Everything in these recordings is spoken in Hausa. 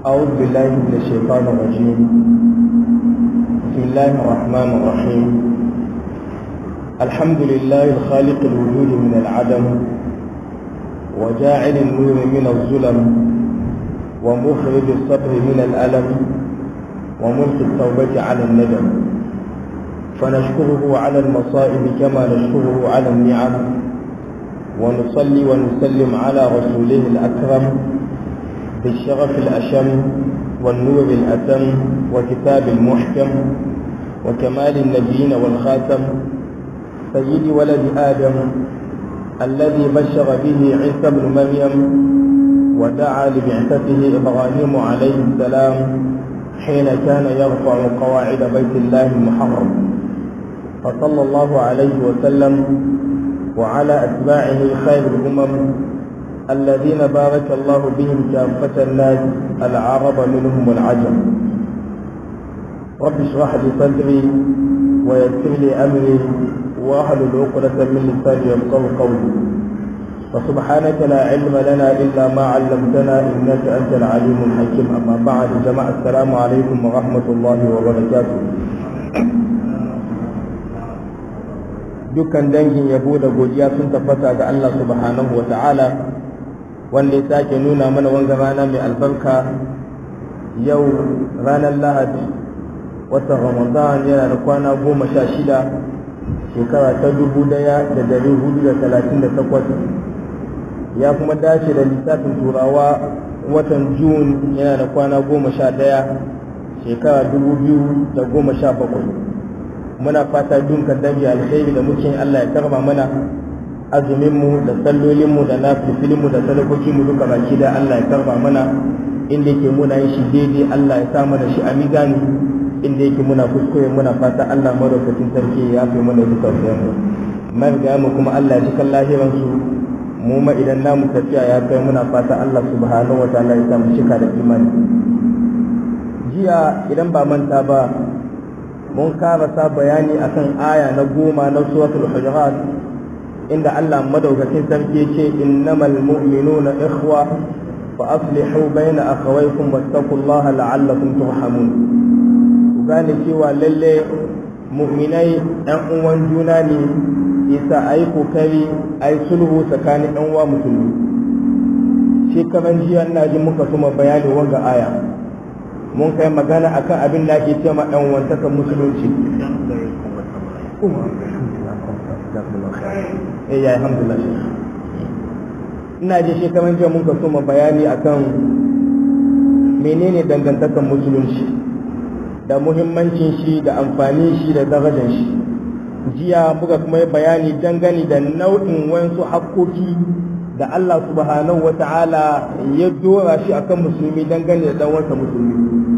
أعوذ بالله من الشيطان الرجيم بسم الله الرحمن الرحيم الحمد لله الخالق الوجود من العدم وجاعل النور من الظلم ومخرج الصبر من الألم وملك التوبة على الندم فنشكره على المصائب كما نشكره على النعم ونصلي ونسلم على رسوله الأكرم بالشرف الأشم والنور الأتم وكتاب المحكم وكمال النبيين والخاتم سيد ولد آدم الذي بشر به عيسى بن مريم ودعا لبعثته إبراهيم عليه السلام حين كان يرفع قواعد بيت الله المحرم فصلى الله عليه وسلم وعلى أتباعه خير الأمم الذين بارك الله بهم كافة الناس العرب منهم والعجم رب اشرح لي صدري ويسر لي أمري واحلل عقدة من لساني يفقه قولي فسبحانك لا علم لنا إلا ما علمتنا إنك أنت العليم الحكيم أما بعد جماعة السلام عليكم ورحمة الله وبركاته dukkan dangin yabo da godiya sun tabbata ga Allah subhanahu wa ta'ala wanda ya sake nuna mana wanga rana mai albarka yau ranar lahadi watan ramadan yana da kwana goma sha shida shekara ta dubu daya da dari hudu da talatin da takwas ya kuma dace da lissafin turawa watan jun yana da kwana goma sha daya shekara dubu biyu da goma sha bakwai muna fata dunkan dangi alkhairi da muke Allah ya karba mana azuminmu da sallolinmu da nafifilinmu da sadakokinmu duka baki da Allah ya karba mana inda yake muna yin shi daidai Allah ya sa mana shi a mizani inda yake muna kuskure muna fata Allah madaukakin sarki ya fi mana duka mu mariga mu kuma Allah ya ji kan lahiran su mu ma idan namu tafiya ya kai muna fata Allah subhanahu wataala ya sa mu cika da imani jiya idan ba manta ba mun karasa bayani akan aya na goma na suratul hujurat inda Allah madaukakin sarki ce innamal mu'minuna ikhwa fa aslihu baina akhawaykum wattaqullaha la'allakum turhamun ku gane cewa lalle mu'minai ɗan uwan juna ne isa ayi kokari ayi sulhu tsakanin ɗan uwa musulmi shekaran jiya ina ji muka suma bayani wanga aya mun kai magana akan abin da ake cewa ɗan wantakan musulunci eh ya alhamdulillah ina ji shekaran jiya mun kaso ma bayani akan menene dangantakan musulunci da muhimmancin shi da amfanin shi da darajar shi jiya muka kuma bayani dangane da nau'in wasu hakkoki da Allah subhanahu wa ta'ala ya dora shi akan musulmi dangane da dan wasa musulmi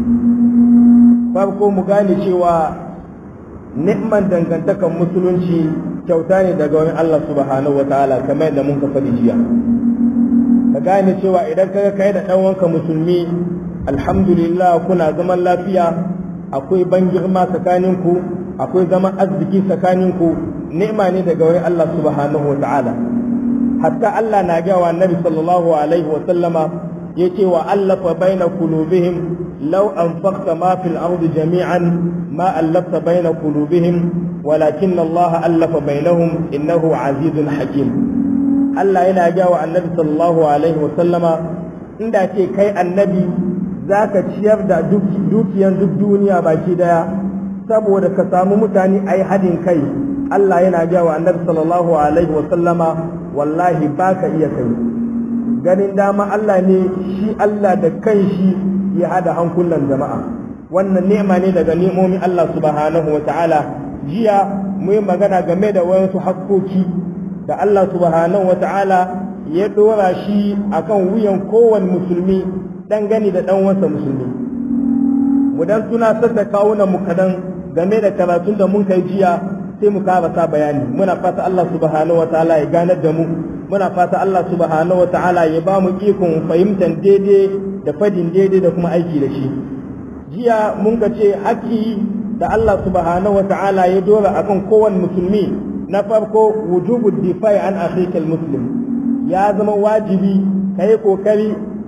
farko mu gane cewa ni'man dangantakan musulunci kyauta ne daga wani Allah subhanahu wa ta'ala kamar yadda mun ka faɗi jiya ka gane cewa idan ka kai da ɗan wanka musulmi alhamdulillah kuna zaman lafiya akwai ban girma tsakaninku akwai zaman arziki tsakaninku ni'ma ne daga wani Allah subhanahu wa ta'ala hatta Allah na gawa annabi sallallahu alaihi wa sallama yace wa allafa baina qulubihim law anfaqta ma fil ardi jami'an ma allafta baina qulubihim walakin Allah allafa bainahum innahu azizun hakim Allah yana ga wa annabi sallallahu alaihi wa sallama inda ce kai annabi zaka ciyar da dukiyan duk duniya baki daya saboda ka samu mutane ai hadin kai Allah yana ga wa annabi sallallahu alaihi wa sallama wallahi baka iya kai ganin dama Allah ne shi Allah da kanshi ya hada hankulan jama'a wannan ni'ima ne daga ni'omin Allah subhanahu wa ta'ala jiya mu yi magana game da wasu hakkoki da Allah subhanahu wa ta'ala ya dora shi akan wuyan kowane musulmi dan gani da dan wasa musulmi mu dan tunatar da kawunan mu kadan game da karatun da mun kai jiya sai mu karasa bayani muna fata Allah subhanahu wa ta'ala ya ganar da mu muna fata Allah subhanahu wa ta'ala ya ba mu ikon fahimtar daidai da fadin daidai da kuma aiki da shi jiya mun ga ce haƙƙi da Allah subhanahu wa ta'ala ya dora akan kowane musulmi na farko wujubu difai an akhikal muslim ya zama wajibi ka yi kokari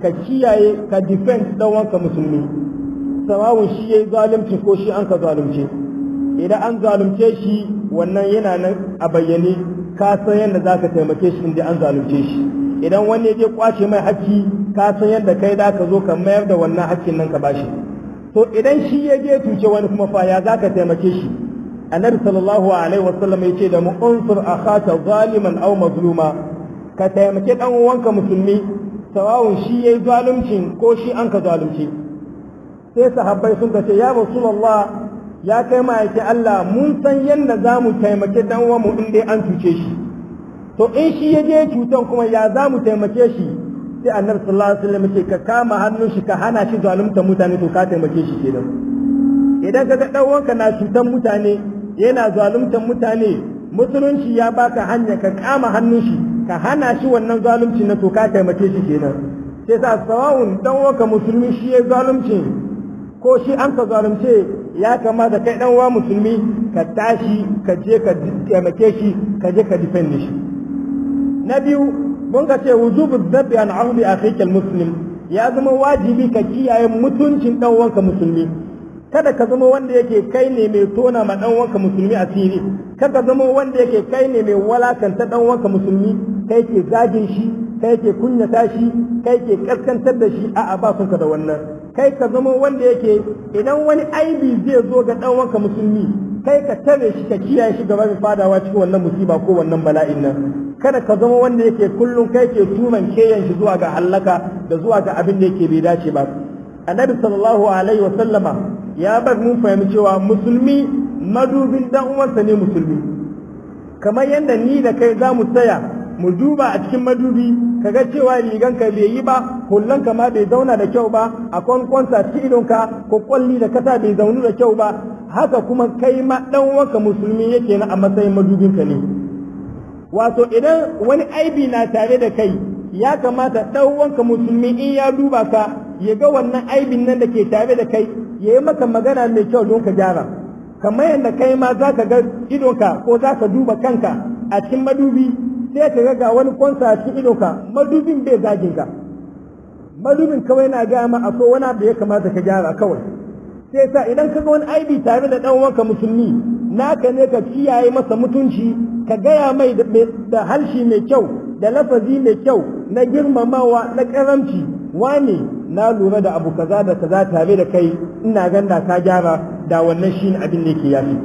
ka kiyaye ka defend dan wanka musulmi sawawun shi yayi zalunci ko shi an ka zalunce idan an zalunce shi wannan yana nan a bayyane ka san yadda za ka taimake shi inda an zalunce shi idan wani ya je kwace mai hakki ka san yadda kai da ka zo ka mayar da wannan hakkin nan ka bashi to idan shi ya je tuce wani kuma fa ya za ka taimake shi annabi sallallahu alaihi wasallam ya ce da mu unsur akhaka zaliman aw mazluma ka taimake dan uwanka musulmi sawawun shi yayi zaluncin ko shi an ka zalunce sai sahabbai sun ce ya rasulullah ya kai ma'aiki Allah mun san yadda za mu taimake dan uwanmu in dai an cuce shi to in shi ya je cutan kuma ya za mu taimake shi sai annabi sallallahu alaihi wasallam ce ka kama hannun shi ka hana shi zalunta mutane to ka taimake shi kenan idan ka ga dan uwanka na cutan mutane yana zaluntan mutane musulunci ya baka hanya ka kama hannun shi ka hana shi wannan zalunci na to ka taimake shi kenan sai sa sawawun dan uwanka musulmi shi ya zalunci ko shi an ka zalunce ya kamata kai dan uwa musulmi ka tashi ka je ka taimake shi ka je ka defend shi na biyu mun ka ce wujubu dhabbi an ardi akhika muslim ya zama wajibi ka kiyaye mutuncin dan uwanka musulmi kada ka zama wanda yake kai ne mai tona ma dan uwanka musulmi asiri kada zama wanda yake kai ne mai walakanta dan uwanka musulmi kai ke zagin shi kai ke kunyata shi kai ke kaskantar da shi a'a ba sun ka da wannan kai ka zama wanda yake idan wani aibi zai zo ga dan uwanka musulmi kai ka tare shi ka kiyaye shi gaba mai fadawa cikin wannan musiba ko wannan bala'in nan kada ka zama wanda yake kullum kai ke tuman keyan shi zuwa ga hallaka da zuwa ga abin da yake bai dace ba annabi sallallahu alaihi wa sallama ya bar mun fahimci cewa musulmi madubin dan uwansa ne musulmi kamar yadda ni da kai za mu tsaya mu duba a cikin madubi kaga cewa riganka bai yi ba hullanka ma bai zauna da kyau ba a kwankwansa cikin idonka ko kwalli da kasa bai zaunu da kyau ba haka kuma kai ma dan uwanka musulmi yake na a matsayin madubinka ne wato idan wani aibi na tare da kai ya kamata dan uwanka musulmi in ya duba ka ya ga wannan aibin nan da ke tare da kai ya yi maka magana mai kyau don ka gyara kamar yadda kai ma za ka ga idonka ko za ka duba kanka a cikin madubi sai ka ga wani kwansa a cikin idonka madubin bai zagin ka madubin kawai na gaya ma akwai wani abu da ya kamata ka gyara kawai sai sa idan ka ga wani aibi tare da dan uwanka musulmi naka ne ka kiyaye masa mutunci ka gaya mai da harshe mai kyau da lafazi mai kyau na girmamawa na karamci wane na lura da abu kaza da kaza tare da kai ina ganda ka gyara da wannan shine abin da yake yafi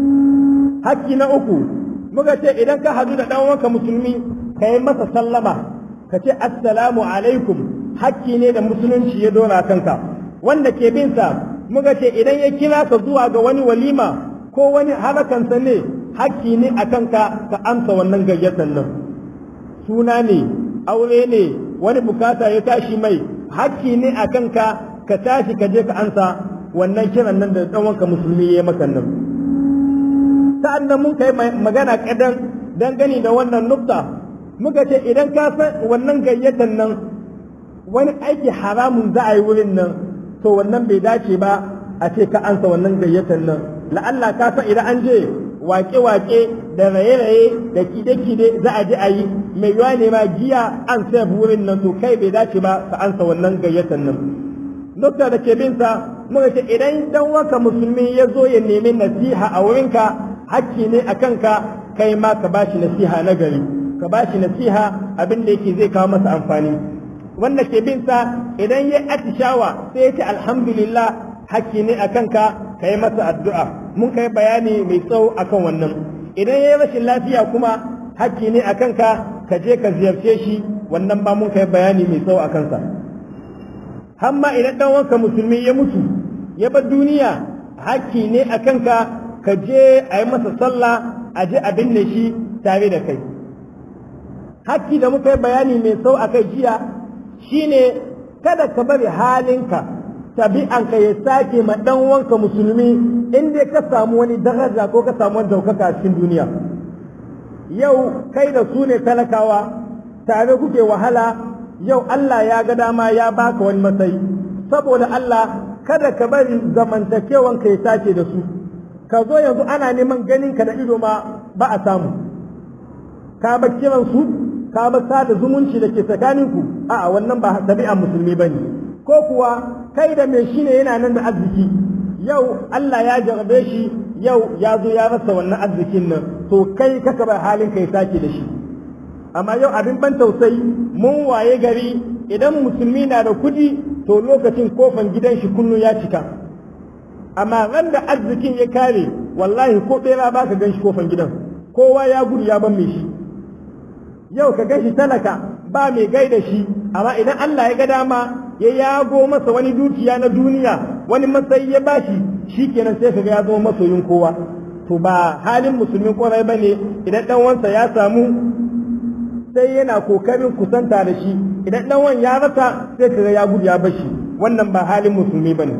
hakki na uku muka ce idan ka hadu da dan uwanka musulmi ka yi masa sallama ka ce assalamu alaikum hakki ne da musulunci ya dora kanka wanda ke bin sa muka ce idan ya kira ka zuwa ga wani walima ko wani halakansa ne hakki ne a kanka ka amsa wannan gayyatar nan suna ne aure ne wani bukata ya tashi mai hakki ne a kanka ka tashi ka je ka ansa wannan kiran nan da ɗanwanka musulmi ya yi maka nan sa'an nan mun kai magana kadan dangane da wannan nukta muka ce idan ka san wannan gayyatar nan wani aiki haramun za a yi wurin nan to wannan bai dace ba a ce ka ansa wannan gayyatar nan la'alla ka san idan an je wake-wake da raye-raye da kide-kide za a ji a yi mai yiwa ne ma giya an sai wurin nan to kai bai dace ba ka ansa wannan gayyatar nan nukta da ke binsa muka ce idan dan waka musulmi ya zo ya nemi nasiha a wurinka hakki ne a kanka kai ma ka bashi nasiha na gari ka bashi nasiha abin da yake zai kawo masa amfani wanda ke binsa idan ya atishawa sai ya ce alhamdulillah hakki ne a kanka ka yi masa addu'a mun kai bayani mai tsawo akan wannan idan ya yi rashin lafiya kuma hakki ne a kanka ka je ka ziyarce shi wannan ba mun kai bayani mai tsawo a kansa hamma idan ɗan wanka musulmi ya mutu ya bar duniya hakki ne a kanka ka je a yi masa sallah a je a binne shi tare da kai hakki da muka yi bayani mai tsawo a kai jiya shine kada ka bari halinka tabi'anka ya sake ma dan wanka musulmi in dai ka samu wani daraja ko ka samu wani daukaka a cikin duniya yau kai da su ne talakawa tare kuke wahala yau Allah ya ga dama ya baka wani matsayi saboda Allah kada ka bari zamantakewanka ya sake da su ka zo yanzu ana neman ganin ka da ido ma ba a samu ka ba kiran su ka ba sada zumunci da ke tsakaninku a'a wannan ba ɗabi'an musulmi bane ko kuwa kai da mai shi ne yana nan da arziki yau Allah ya jarabe shi yau ya zo ya rasa wannan arzikin nan to kai kaka bar halin kai sake da shi amma yau abin ban tausayi mun waye gari idan musulmi na da kudi to lokacin kofan gidan shi kullum ya cika amma ran da arzikin ya kare wallahi ko bera ba ka gan shi kofan gidan kowa ya gudu ya ban mai shi yau ka gan shi talaka ba mai gaida shi amma idan Allah ya ga dama ya yago masa wani dukiya na duniya wani matsayi ya bashi shikenan sai kaga ya zama masoyin kowa to ba halin musulmin kwarai bane idan dan wansa ya samu sai yana kokarin kusanta da shi idan dan wan ya rasa sai kaga ya gudu ya bashi wannan ba halin musulmi bane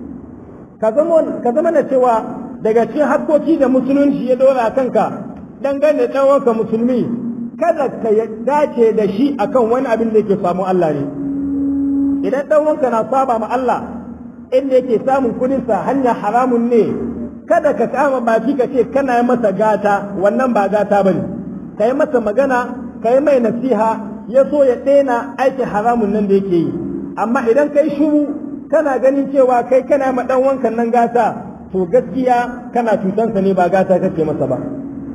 ka zama ka zama na cewa daga cikin hakkoki da musulunci ya dora kanka dangane da dan wanka musulmi kada ka dace da shi akan wani abin da yake samu Allah ne idan dan wanka na saba ma Allah inda yake samun kudin sa hanya haramun ne kada ka kama baki ka ce kana masa gata wannan ba gata bane kai masa magana kai mai nasiha ya so ya daina aikin haramun nan da yake yi amma idan kai shuru kana ganin cewa kai kana ma dan wankan nan gata to gaskiya kana cutansa ne ba gata kake masa ba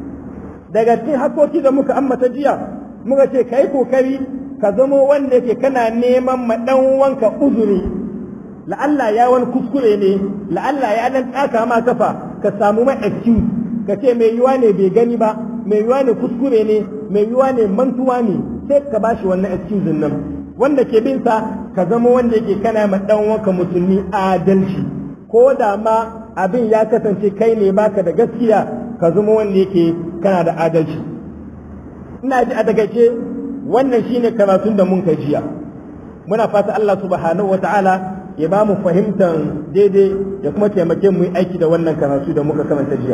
daga cikin hakoki da muka ammata jiya muka ce kai kokari ka zamo wanda yake kana neman ma dan wanka uzuri la'alla ya wani kuskure ne la'alla ya dan tsaka ma kafa ka samu mai excuse ka ce mai yiwa ne bai gani ba mai yiwa ne kuskure ne mai yiwa ne mantuwa ne sai ka bashi wannan excuse nan wanda ke bin sa ka zama wanda yake kana ma dan wanka musulmi adalci ko da ma abin ya kasance kai ne baka da gaskiya ka zama wanda yake kana da adalci ina ji a takaice wannan shine karatun da mun kai jiya muna fata Allah subhanahu wataala ya ba mu fahimtar daidai ya kuma taimake mu yi aiki da wannan karatu da muka karanta jiya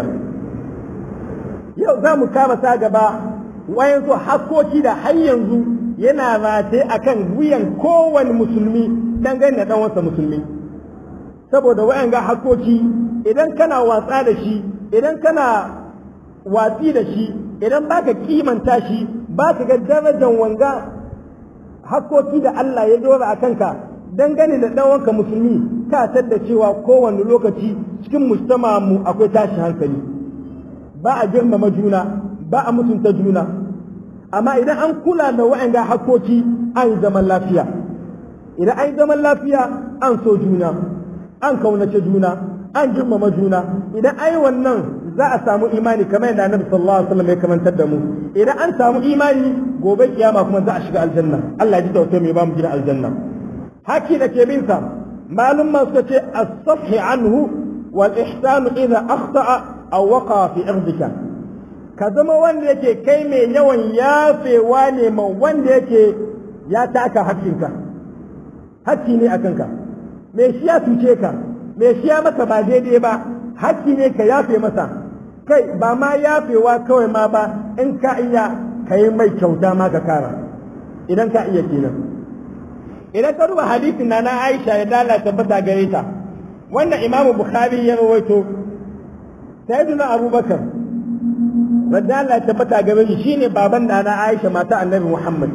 yau za mu kama sa gaba wayansu hakkoki da har yanzu yana rataye akan wuyan kowane musulmi dangane da dan wasa musulmi saboda wayan ga hakkoki idan kana watsa da shi idan kana watsi da shi idan baka kimanta shi baka ga darajar wanga hakkoki da Allah ya dora a kanka dangane da ɗan wanka musulmi ka da cewa kowane lokaci cikin mujtama mu akwai tashi hankali ba a girmama juna ba a mutunta juna amma idan an kula da wa'anga hakkoki an yi zaman lafiya idan an yi zaman lafiya an so juna an kaunace juna an girmama juna idan an yi wannan za a samu imani kamar yadda annabi sallallahu alaihi wasallam ya kamantar da mu idan an samu imani gobe kiyama kuma za a shiga aljanna Allah ya ji tausayi mai ba mu gidan aljanna haki da ke bin sa malum ma suka ce as-safhi anhu wal ihsan idha akhta'a aw waqa fi irdika ka zama wanda yake kai mai yawan yafewa ne ma wanda yake ya taka hakkinka hakki ne akan ka me shi ya tuce ka me shi ya maka ba daidai ba hakki ne ka yafe masa kai ba ma yafewa kawai ma ba in ka iya ka yi mai kyauta ma ka kara idan ka iya kenan idan ka duba hadisin na na Aisha ya dala tabbata gare ta wannan Imam Bukhari ya rawaito Sayyidina Abubakar radiyallahu tabbata gare shi shine baban da na Aisha mata Annabi Muhammad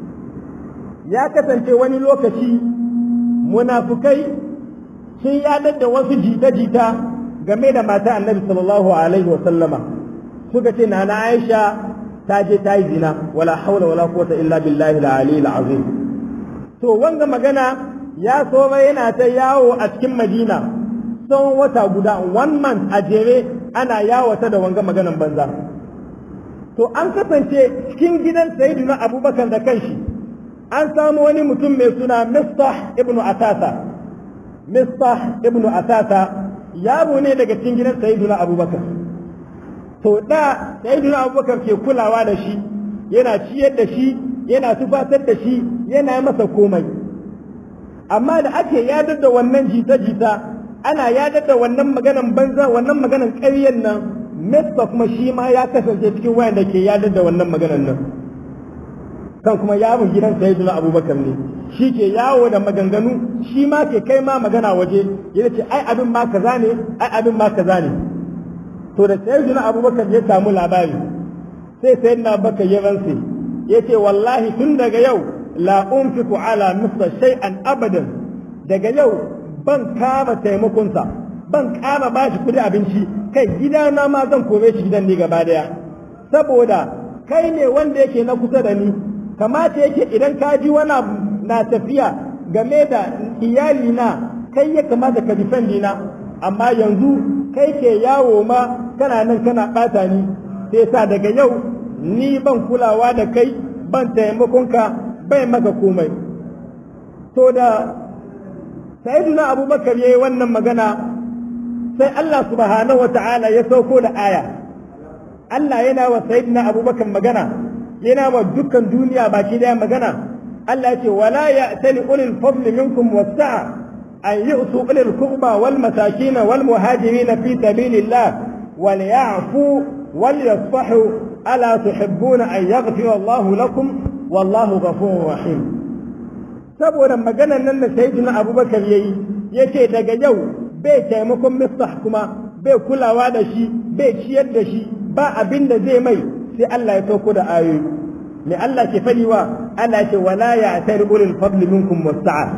ya kasance wani lokaci munafukai sun yadar da wasu jita-jita game da mata Annabi sallallahu alaihi wa sallama suka ce na na Aisha ta je ta yi zina wala haula wala quwwata illa billahi al-ali al-azim to wanga magana ya so yana ta yawo a cikin Madina tsawon wata guda one month a jere ana yawata da wanga maganan banza to an kasance cikin gidan sayyidina Abubakar da kanshi an samu wani mutum mai suna Mistah ibnu Asasa Mistah ibnu Asasa yaro ne daga cikin gidan sayyidina Abubakar to da sayyidina abubakar ke kulawa da shi yana ciyar da shi yana tufatar da shi yana masa komai amma da ake yadar da wannan jita-jita ana yadar da wannan maganan banza wannan maganan ƙaryen nan Mesta kuma shi ma ya kasance cikin wayanda ke yadar da wannan maganan nan kan kuma yaron gidan sayyidina abubakar ne shi ke yawo da maganganu shi ma ke kai ma magana waje ya ce ai abin ma kaza ne ai abin ma kaza ne to da sayyidina abubakar ya samu labari sai sayyidina abubakar ya rantse yace wallahi tun daga yau la unfiqu ala misla shay'an abadan daga yau ban kama taimakonsa ban kama bashi kudi abinci kai gidana ma zan kome shi gidan ne gaba daya saboda kai ne wanda yake na kusa da ni kamata yake idan ka ji wani na tafiya game da iyali na kai ya kamata ka defendi na amma yanzu kai ke yawo ma kana nan kana bata ni sai sa daga yau ni ban kulawa da kai ban taimakonka bai maka komai to da sayyiduna abubakar yayi wannan magana sai Allah subhanahu wa ta'ala ya sauko da aya Allah yana wa sayyidina abubakar magana yana wa dukkan duniya baki daya magana Allah ya ce wala ya'tali ulil fadli minkum was-sa'a an yu'tu ulil qurba wal masakin wal muhajirin fi sabilillah wal ya'fu wal yasfahu ala tuhibbuna an yaghfira Allahu lakum wallahu ghafurur rahim saboda maganar nan da sayyidina abubakar yayi yace daga yau bai taimakon mistah kuma bai kulawa da shi bai ciyar da shi ba abin da zai mai sai Allah ya sauko da ayoyi me Allah ke fadi wa Allah ce wala ya tar ulul fadl minkum wasa'a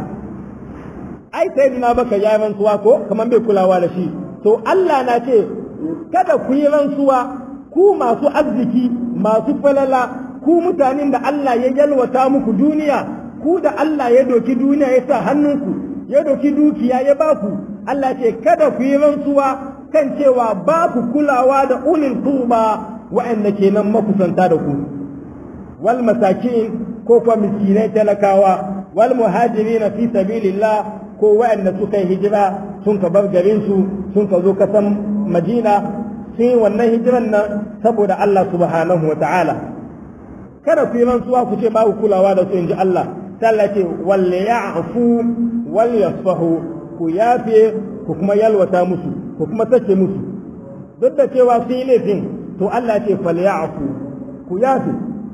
ai sai dina baka ya rantsuwa ko kaman bai kulawa da shi to Allah na ce kada ku yi rantsuwa ku masu arziki masu falala ku mutanen da Allah ya yalwata muku duniya ku da Allah ya doki duniya ya sa hannunku ya doki dukiya ya baku Allah ce kada ku yi rantsuwa kan cewa ba ku kulawa da ulil turba wa'anda kenan makusanta da ku wal masakin ko kuma miskinai talakawa wal muhajirin fi sabilillah ko wa'anda suka yi hijira sun ka bar garin su sun ka zo kasan Madina sun yi wannan hijiran nan saboda Allah subhanahu wa ta'ala kada ku yi rantsuwa ku ce ba ku kulawa da su inji Allah sai ce wal ya'fu wal yasfahu ku yafe ku kuma yalwata musu ku kuma sake musu duk da cewa sun yi laifin to Allah ce falyafu ku yafe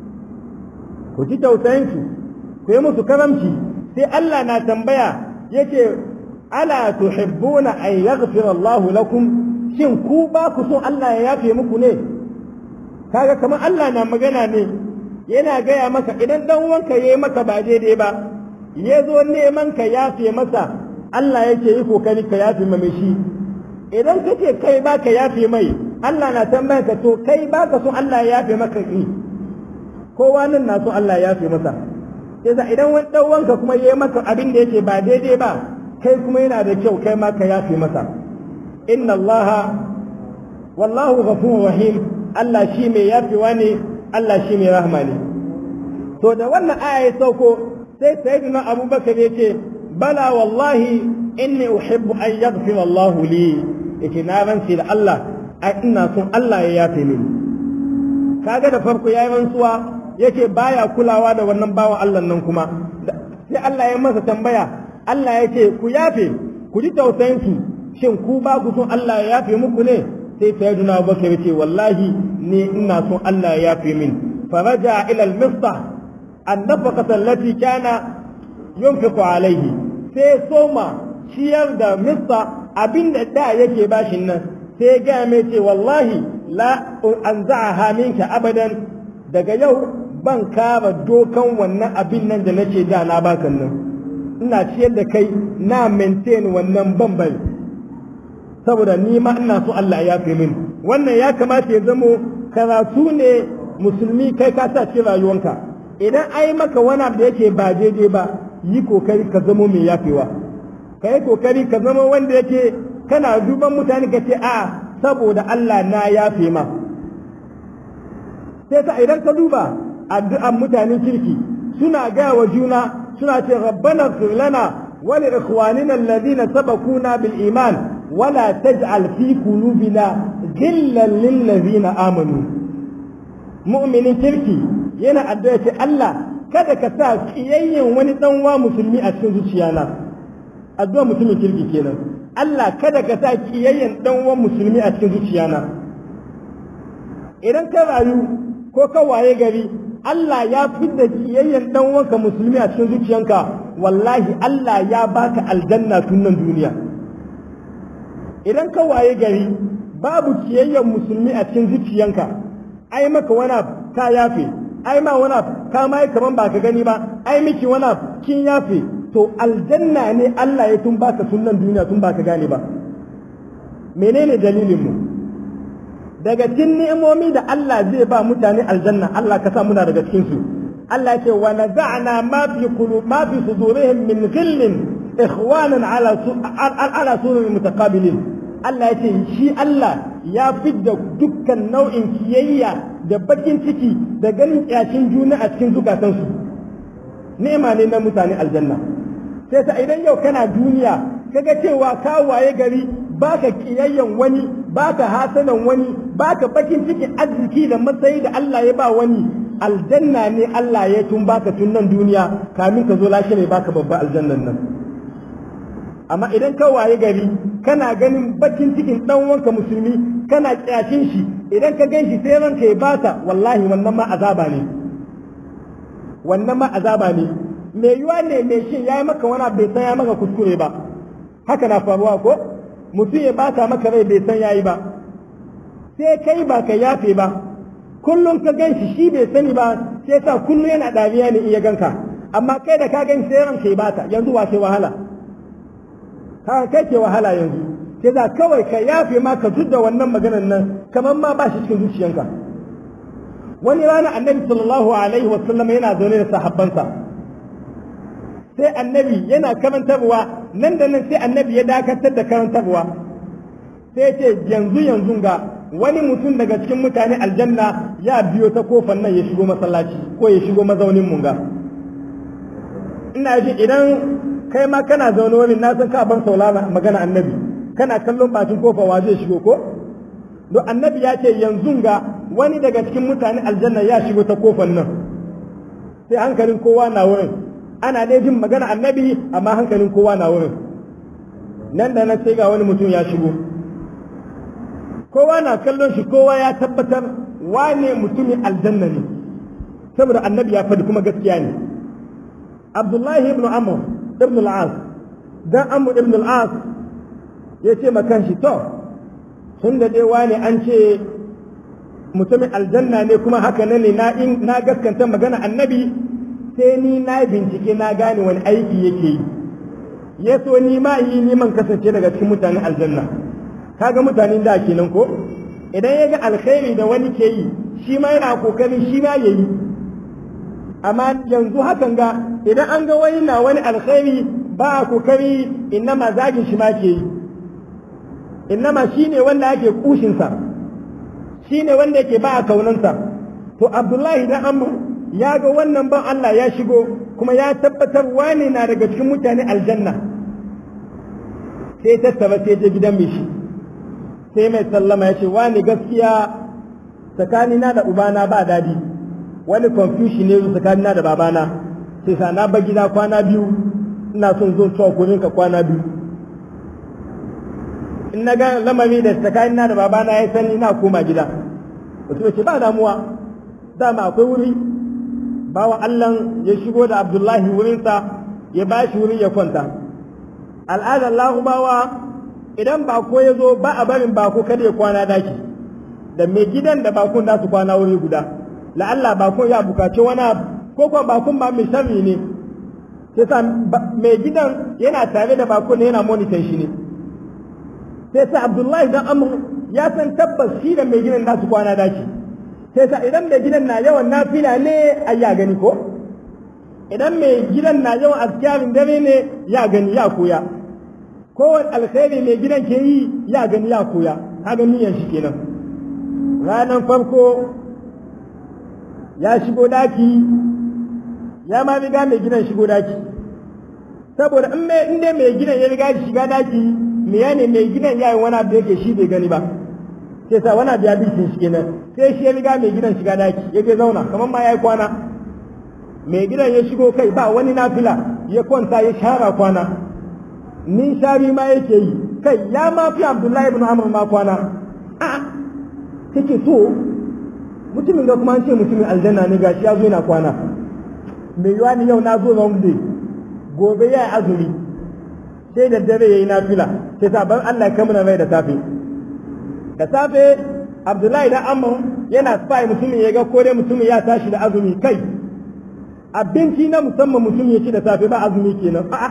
ku ji tausayinsu ku yi musu karamci sai Allah na tambaya yace ala tuhibbuna an yaghfira Allahu lakum shin ku ba ku son Allah ya yafe muku ne kaga kamar Allah na magana ne yana gaya maka idan dan wanka yayi maka ba daidai ba ya zo neman ka yafe masa Allah yake yi kokari ka yafe mai shi idan kace kai ba ka yafe mai Allah na tambaya ka to kai ba ka so Allah ya yafe maka ki kowa nan na so Allah ya yafe masa yasa idan wani dan wanka kuma yayi maka abin da yake ba daidai ba kai kuma yana da kyau kai ma ka yafe masa inna Allah wallahu ghafurur rahim Allah shi mai yafewa ne Allah shi mai rahma ne to da wannan aya ya sauko sai sayyidina Abubakar yace bala wallahi inni uhibbu an yaghfira Allah li yake na rantsi da Allah ai ina son Allah ya yafe mini kaga da farko yayi rantsuwa yake baya kulawa da wannan bawan Allah nan kuma sai Allah ya masa tambaya Allah ya ce ku yafe ku ji tausayin su shin ku ba ku son Allah ya yafe muku ne sai sayyidina Abubakar ya ce wallahi ni ina son Allah ya yafe min faraja ila al-mistah an-nafaqata allati kana yunfiqu alayhi sai soma ciyar da mista abinda da yake bashin nan sai ga mai ce wallahi la anza'aha minka abadan daga yau ban kama dokan wannan abin nan da nace da na baka nan ina ciyar da kai na maintain wannan bambari saboda ni ma ina so Allah ya fi min wannan ya kamata ya zamo karatu ne musulmi kai ka sa cikin rayuwanka idan ai maka wani abu da yake ba daidai ba yi kokari ka zamo mai yafewa ka yi kokari ka zama wanda yake kana duban mutane ka ce a saboda Allah na yafe ma sai ka idan ka duba addu'an mutanen kirki suna gaya wa juna suna ce rabbana fir lana wa li ikhwanina alladhina sabaquna bil iman wala taj'al fi qulubina ghillan lil ladina amanu mu'minin kirki yana addu'a ce Allah kada ka sa kiyayyen wani dan wa musulmi a cikin zuciyana addu'a mutumin kirki kenan Allah kada ka sa kiyayyen dan wa musulmi a cikin zuciyana idan ka rayu ko ka waye gari Allah ya fidda kiyayyen dan wanka musulmi a cikin zuciyanka wallahi Allah ya baka aljanna tun nan duniya idan ka waye gari babu kiyayyen musulmi a cikin zuciyanka ai maka wani ka yafe ai ma wani ka ma kaman ba ka gani ba ai miki wani kin yafe to aljanna ne Allah ya tun baka sunan duniya tun baka gane ba menene dalilin mu daga cikin ni'imomi da Allah zai ba mutane aljanna Allah ka sa muna daga cikin su Allah ce wa naza'na ma fi qulub ma fi sudurihim min ghillin ikhwanan ala ala surur mutaqabilin Allah ya ce shi Allah ya fidda dukkan nau'in kiyayya da bakin ciki da ganin kyashin juna a cikin zukatansu ni'ima ne na mutane aljanna sai ta idan yau kana duniya kaga cewa ka waye gari baka kiyayyan wani baka hasanan wani baka bakin cikin arziki da matsayi da Allah ya ba wani aljanna ne Allah ya tun baka tun nan duniya kamin ka zo lashe ne baka babba aljannan nan amma idan ka waye gari kana ganin bakin cikin dan wanka musulmi kana kyashin shi idan ka gan shi sai ranka ya bata wallahi wannan ma azaba ne wannan ma azaba ne me yiwa ne mai shin yayi maka wani bai san ya maka kuskure ba haka na faruwa ko mutum ya bata maka rai bai san yayi ba sai kai ba ka yafe ba kullum ka gan shi shi bai sani ba sai sa kullum yana dariya ne iya ganka amma kai da ka gan sai ranka ya bata yanzu wa sai wahala ka kai ke wahala yanzu sai za kawai ka yafe ma ka da wannan maganar nan kamar ma ba shi cikin zuciyanka wani rana annabi sallallahu alaihi wa sallam yana zaune da sahabbansa sai annabi yana karantarwa nan da nan sai annabi ya dakatar da karantarwa sai ce yanzu yanzu ga wani mutum daga cikin mutane aljanna ya biyo ta kofar nan ya shigo masallaci ko ya shigo mazaunin mun ga ina ji idan kai ma kana zaune wani na san ka ban saulana magana annabi kana kallon bakin kofa wa zai shigo ko don annabi ya ce yanzu ga wani daga cikin mutane aljanna ya shigo ta kofar nan sai hankalin kowa na wurin ana dai jin magana annabi amma hankalin kowa na wurin nan da nan sai ga wani mutum ya shigo kowa na kallon shi kowa ya tabbatar wane mutumin aljanna ne saboda annabi ya faɗi kuma gaskiya ne abdullahi ibn amr ibn al-as dan amr ibn al-as ya ce makan shi to tun da dai wane an ce mutumin aljanna ne kuma haka ne na na gaskanta magana annabi sai ni na bincike na gane wani aiki yake yi ya so ni ma yi ni man kasance daga cikin mutanen aljanna kaga mutanen da kenan ko idan ya ga alkhairi da wani ke yi shi ma yana kokarin shi ma ya yi amma yanzu hakan ga idan an ga wani na wani alkhairi ba a kokari innama zagin shi ma ke yi innama shi ne wanda ake kushinsa shi ne wanda yake ba a kaunansa to abdullahi dan amru ya ga wannan ban Allah ya shigo kuma ya tabbatar wani na daga cikin mutane aljanna sai tattaba sai je gidan mai shi sai mai sallama ya ce wani gaskiya tsakanina da ubana ba dadi wani confusion ne tsakanina da babana sai sa na ba gida kwana biyu ina son zo cewa kurin ka kwana biyu in na ga lamari da tsakanina da babana ya sani na koma gida wasu ce ba damuwa dama akwai wuri bawa Allah ya shigo da Abdullahi wurinsa ya ba shi wuri ya kwanta al'adar lahubawa idan bako ya zo ba a barin bako kada ya kwana daki da mai gidan da bakon za su kwana wuri guda la'alla bakon ya bukaci wani abu ko kuwa bakon ba mai sharri ne sai sa mai gidan yana tare da bakon yana monitor shi ne sai sa Abdullahi dan Amr ya san tabbas shi da mai gidan za su kwana daki sai sa idan mai gidan na yawan nafila ne ai ya gani ko idan mai gidan na yawan askarin dare ne ya gani ya koya kowane alkhairi mai gidan ke yi ya gani ya koya ha gani yan shi kenan ranar farko ya shigo daki ya ma riga mai gidan shigo daki saboda in mai inda mai gidan ya riga shiga daki me ya ne mai gidan ya yi wani abu da yake shi bai gani ba sai sa wani abu ya bi shi kenan sai shi ya riga mai gidan shiga daki ya je zauna kamar ma ya yi kwana mai gidan ya shigo kai ba wani nafila ya kwanta ya shara kwana ni shari ma yake yi kai ya ma fi abdullahi ibn amr ma kwana a take so mutumin ga kuma an ce mutumin aljanna ne gashi ya zo yana kwana mai yiwa ni yau na zo wrong day gobe ya yi azumi sai da dare ya yi nafila sai sabon Allah ya kamuna rai da safe da safe abdullahi da amr yana spy mutumin ya ga ko dai mutumin ya tashi da azumi kai abinci na musamman mutum ya ci da safe ba azumi kenan a'a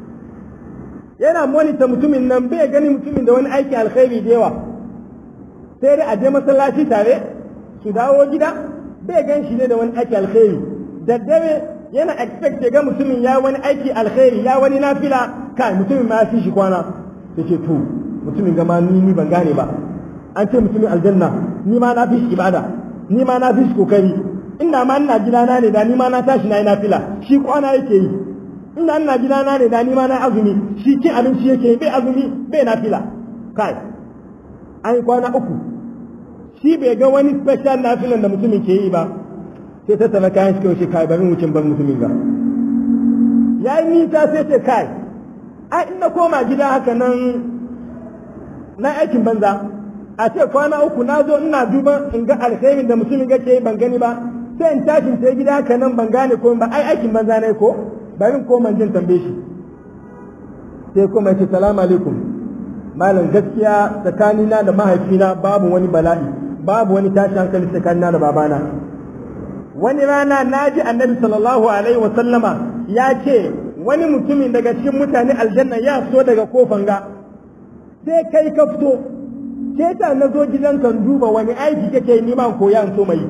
yana monita mutumin nan bai gani mutumin da wani aiki alkhairi da yawa sai dai a je masallaci tare su dawo gida bai gan shi ne da wani aiki alkhairi da dare yana expect ya ga mutumin ya wani aiki alkhairi ya wani nafila kai mutumin ma ya fi shi kwana yace to mutumin gama ni ni ban gane ba an ce mutumin aljanna ni ma na fi shi ibada ni ma na fi shi kokari ina ma ina gidana ne da ni ma na tashi na yi nafila shi kwana yake yi ina ina gidana ne da ni ma na azumi shi cin abinci yake yi bai azumi bai nafila kai an yi kwana uku shi bai ga wani special nafilan da mutumin ke yi ba sai ta tafi kayan shi kawai kai bari wucin bar mutumin ga ya yi nisa sai ce kai ai in na koma gida haka nan na aikin banza a ce kwana uku na zo ina duba in ga alkhairin da mutumin ga ke ban gani ba sai in tashin sai gida haka nan ban gane ko ba ai aikin banza ne ko bari ko man jin tambaye shi sai kuma ya ce salamu alaikum malam gaskiya tsakanina da mahaifina babu wani bala'i babu wani tashin hankali tsakanina da babana wani rana na ji annabi sallallahu alaihi wa sallama ya ce wani mutumin daga cikin mutane aljanna ya so daga kofan ga sai kai ka fito sai ta na zo gidan kan duba wani aiki kake ni ma koya so mai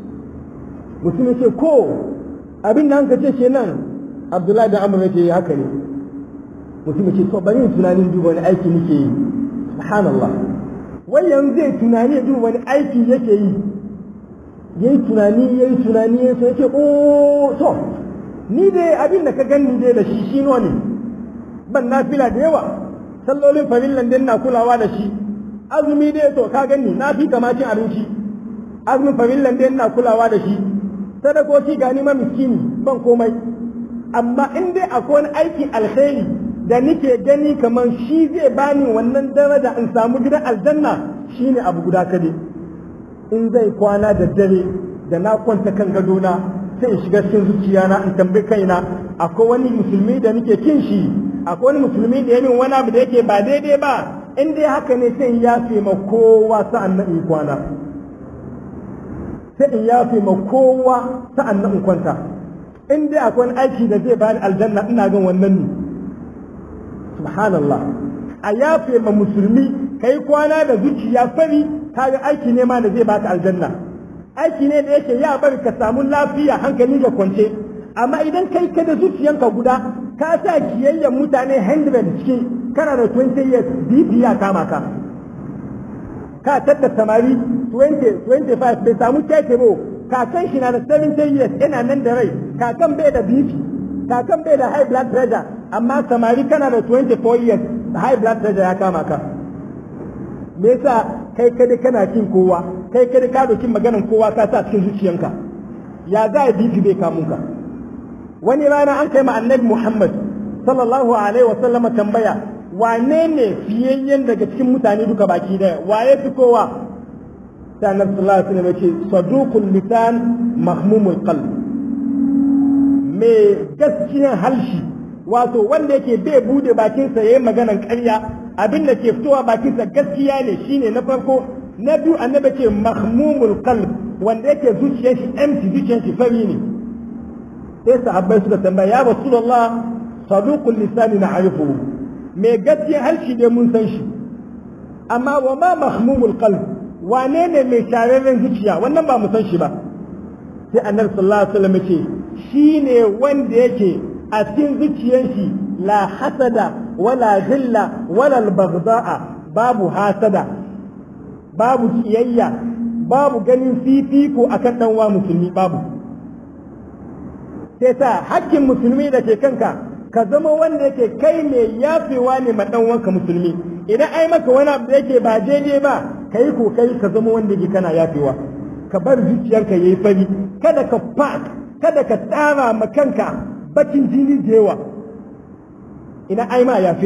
mutum ce ko abin da hanka ce ke nan abdullahi da amur yake haka ne mutum ce to bari tunanin duba wani aiki nake yi subhanallah wai yanzu zai tunani duba wani aiki yake yi yayi tunani yayi tunani sai yake o to ni dai abin da ka gani dai da shi shi ne ban nafila da yawa sallolin farillan din na kulawa da shi azumi dai to ka gani na fi kama cin abinci azumin farillan dai na kulawa da shi sadakoki gani ma miskini ban komai amma in dai akwai wani aiki alkhairi da nike gani kamar shi zai bani wannan daraja in samu gidan aljanna shine abu guda kade in zai kwana da dare da na kwanta kan gadona sai in shiga cikin zuciyana in tambayi kaina akwai wani musulmi da nake kin shi akwai wani musulmi da ya min wani abu da yake ba daidai ba in dai haka ne sai in yafe ma kowa sa'an nan in kwana sai in yafe ma kowa sa'an nan in kwanta in dai akwai wani aiki da zai bani aljanna ina gan wannan ne subhanallah a yafe ma musulmi kai kwana da zuciya fari kaga aiki ne ma da zai baka aljanna aiki ne da yake ya bari ka samu lafiya hankali da kwance amma idan kai ka da zuciyanka guda ka sa kiyayyen mutane 100 cikin kana da 20 years BP ya kama ka ka tadda samari 20 25 bai samu keke ba kakan shi na da 70 years yana nan da rai kakan bai da BP kakan bai da high blood pressure amma samari kana da 24 years high blood pressure ya kama ka me yasa kai kada kana kin kowa kai kada ka dokin maganan kowa ka sa cikin zuciyanka ya za a bibi bai kamun ka wani rana an kai ma annabi Muhammad sallallahu alaihi wa sallama tambaya wane ne fiyayyen daga cikin mutane duka baki daya waye fi kowa sai annabi sallallahu alaihi wa sallam ya ce saduqul lisan mahmumul qalb me gaskiyan halshi wato wanda yake bai bude bakinsa yayin maganan ƙarya abin da ke fitowa bakinsa gaskiya ne shine na farko na biyu annabi ce mahmumul qalb wanda yake zuciyar shi empty zuciyar shi fari ne sai sahabbai suka tambaya ya rasulullah saduqul lisani na'rifu me gaskiya harshe ne mun san shi amma wa ma mahmumul qalb wane ne mai shararren zuciya wannan ba mu san shi ba sai annabi sallallahu alaihi wasallam ce shine wanda yake a cikin zuciyar shi la hasada wala zilla wala albagda'a babu hasada babu kiyayya babu ganin fifiko akan dan wa musulmi babu sai sa hakkin musulmi da ke kanka ka zama wanda yake kai mai yafewa ne ma dan wanka musulmi idan ai maka wani abu da yake ba daidai ba kai kokari ka zama wanda yake kana yafewa ka bar zuciyarka yayi fari kada ka park kada ka tsara ma kanka bakin jini da yawa ina ai ma yafe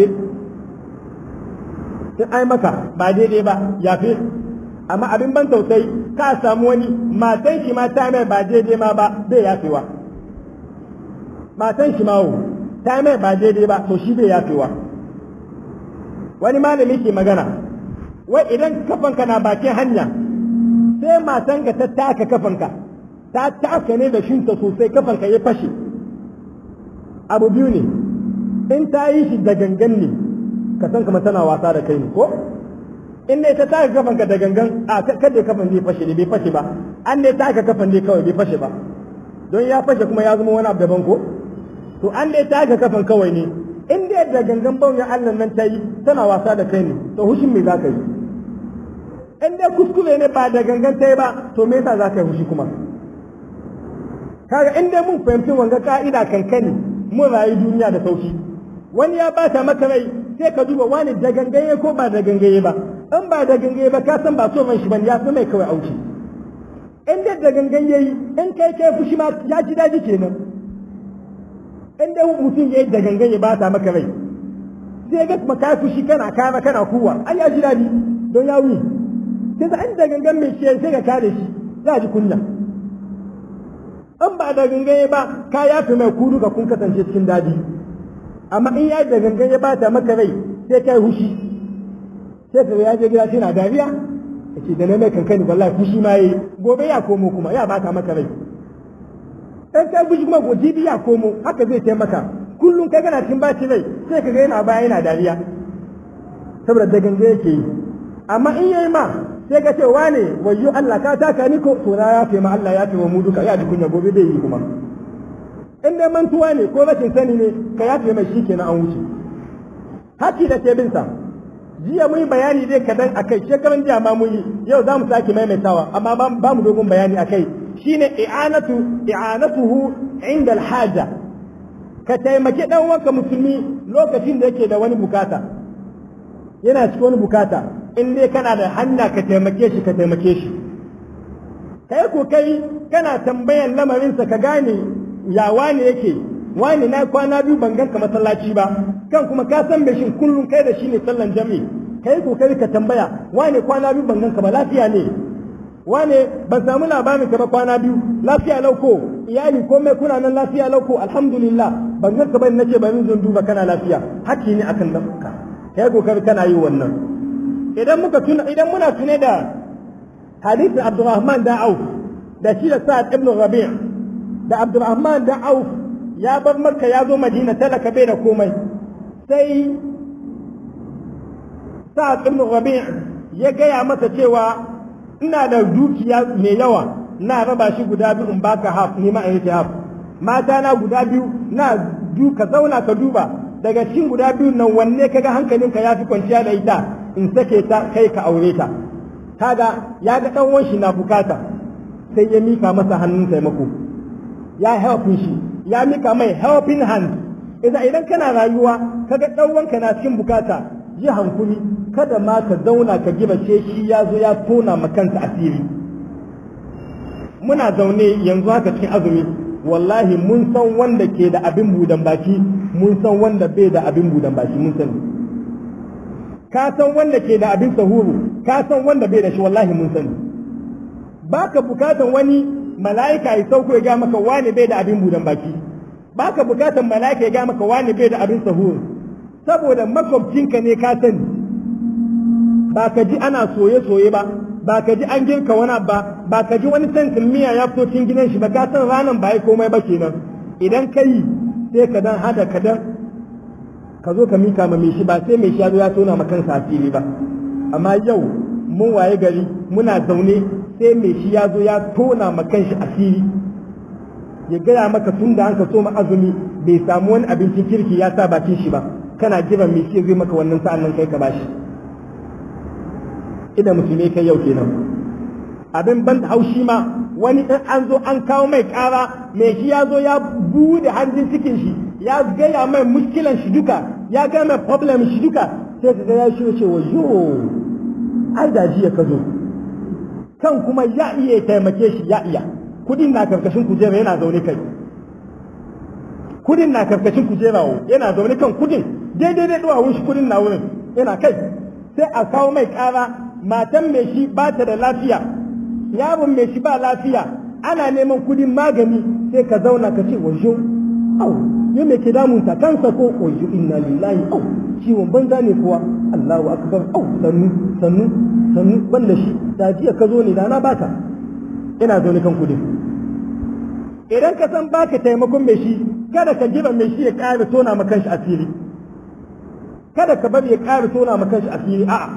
in ai maka ba daidai ba yafe amma abin ban tausayi ka samu wani matan shi ma ta mai ba daidai ma ba bai yafewa matan shi ma wo ta mai ba daidai ba to shi bai yafewa wani malami ke magana wai idan kafanka na bakin hanya sai sai matanka ta taka kafanka ta taka ne da shinta sosai kafanka ya fashe abu biyu ne in ta yi shi da gangan ne ka san kamar tana wasa da kai ne ko in ne ta taka kafanka da gangan a kada kafan zai fashe ne bai fashe ba an ne taka kafan ne kawai bai fashe ba don ya fashe kuma ya zama wani abu daban ko to an ne taka kafan kawai ne in dai da gangan bauya Allah nan ta yi tana wasa da kai ne to hushin me za ka yi in dai kuskure ne ba da gangan ta yi ba to me yasa za ka yi hushi kuma kaga in dai mun fahimci wanga ka'ida kankani mun rayu duniya da sauki wani ya bata maka rai sai ka duba wani da gangaye ko ba da gangaye ba in ba da gangaye ba ka san ba so man shi bane ya fi mai kawai auki in dai da gangan yayi in kai kai fushi ma ya ji daji kenan in dai mutum yayi da gangan ya bata maka rai sai ga kuma ka fushi kana kama kana kuwa ai ya ji daɗi don ya wuyi sai da an da gangan mai shi sai ka kare shi za ji kunya in ba da gangan ba ka yafi mai kudu ka kun kasance cikin daɗi amma in ya da gangan ya bata maka rai sai kai hushi sai ka ya je gida sai na dariya yace da na mai kankani wallahi fushi ma yayi gobe ya komo kuma ya bata maka rai in kai fushi kuma gobe ya komo haka zai taimaka kullum ka gana cikin baci rai sai ka ga yana baya yana dariya saboda da ganga yake yi amma in yayi ma sai ka ce wane wayyo Allah ka taka ni ko to na ya fi ma Allah ya fi wa mu duka ya ji kunya gobe bai yi kuma in dai mantuwa ne ko rashin sani ne ka ya fi mai shi kenan an wuce haki da ke bin sa jiya mun yi bayani dai kadan akai shekaran jiya ma mun yi yau za mu sake maimaitawa amma ba mu dogon bayani akai shine i'anatu i'anatuhu inda al-haja ka taimaki ɗan wanka musulmi lokacin da yake da wani bukata yana cikin wani bukata in dai kana da hanya ka taimake shi ka taimake shi kai ko kai kana tambayan lamarinsa ka gane ya wani yake wani na kwana biyu ban ganka masallaci ba kan kuma ka san me shin kullum kai da shi ne sallan jami'i kai ko kai ka tambaya wani kwana biyu ban ganka ba lafiya ne wane ban samu labarin ka ba kwana biyu lafiya lauko iyali komai kuna nan lafiya lauko alhamdulillah ban ga ka bane nace bari zan duba kana lafiya hakki ne akan nan ka kai kokari kana yi wannan idan muka tuna idan muna tune da hadisin Abdurrahman da Auf da shi da Sa'ad ibn Rabi' da Abdurrahman da Auf ya bar Makka ya zo Madina talaka bai da komai sai Sa'ad ibn Rabi' ya gaya masa cewa ina da dukiya mai yawa na raba shi guda biyu in baka haf ni ma in haf mata na guda biyu na du ka zauna ka duba daga cikin guda biyu nan wanne kaga hankalinka ya fi kwanciya da ita in sake ta kai ka aure ta kaga ya ga dan shi na bukata sai ya mika masa hannun taimako ya helpin shi ya mika mai helping hand idan idan kana rayuwa kaga dan wanka na cikin bukata yi hankuli kada ma ka zauna ka giba ce shi ya zo ya tona ma kansa asiri muna zaune yanzu haka cikin azumi wallahi mun san wanda ke da abin budan baki mun san wanda bai da abin budan baki mun sani ka san wanda ke da abin sahuru ka san wanda bai da shi wallahi mun sani baka bukatan wani mala'ika ya sauko ya ga maka wani bai da abin budan baki baka bukatan mala'ika ya ga maka wani bai da abin sahuru saboda makwabcinka ne ka sani ba ka ji ana soye-soye ba ba ka ji an girka wani ba ba ka ji wani tantin miya ya fito cikin gidan shi ba ka san ranan ba ya komai ba kenan idan ka yi sai ka dan hada ka dan ka zo ka mika ma mai shi ba sai mai shi ya zo ya tona ma kansa asiri ba amma yau mun waye gari muna zaune sai mai shi ya zo ya tona ma kanshi asiri ya gaya maka tun da an ka so ma azumi bai samu wani abincin kirki ya sa bakin shi ba kana jiran mai shi zai maka wannan sa'an nan kai ka bashi ina musulmi kai yau kenan abin ban haushi ma wani in an zo an kawo mai kara mai shi ya zo ya bude hanjin cikin shi ya gaya mai muskilan shi duka ya gaya mai problem shi duka sai ka ga ya shi ce wa yo ai da jiya ka zo kan kuma ya iya taimake shi ya iya kudin na karkashin kujera yana zaune kai kudin na karkashin kujera yana zaune kan kudin daidai da duwawun shi kudin na wurin yana kai sai a kawo mai kara matan mai shi ba ta da lafiya yaron mai shi ba lafiya ana neman kudin magani sai ka zauna ka ce wajo au ya mai ke damunta kansa ko wajo inna lillahi au ciwon banza ne kuwa Allahu akbar au sannu sannu sannu ban da shi da jiya ka zo ne da na baka ina zo ni kan kudin idan ka san baka taimakon mai shi kada ka jiba mai shi ya ƙara tona ma kanshi asiri kada ka bari ya ƙara tona ma kanshi asiri a'a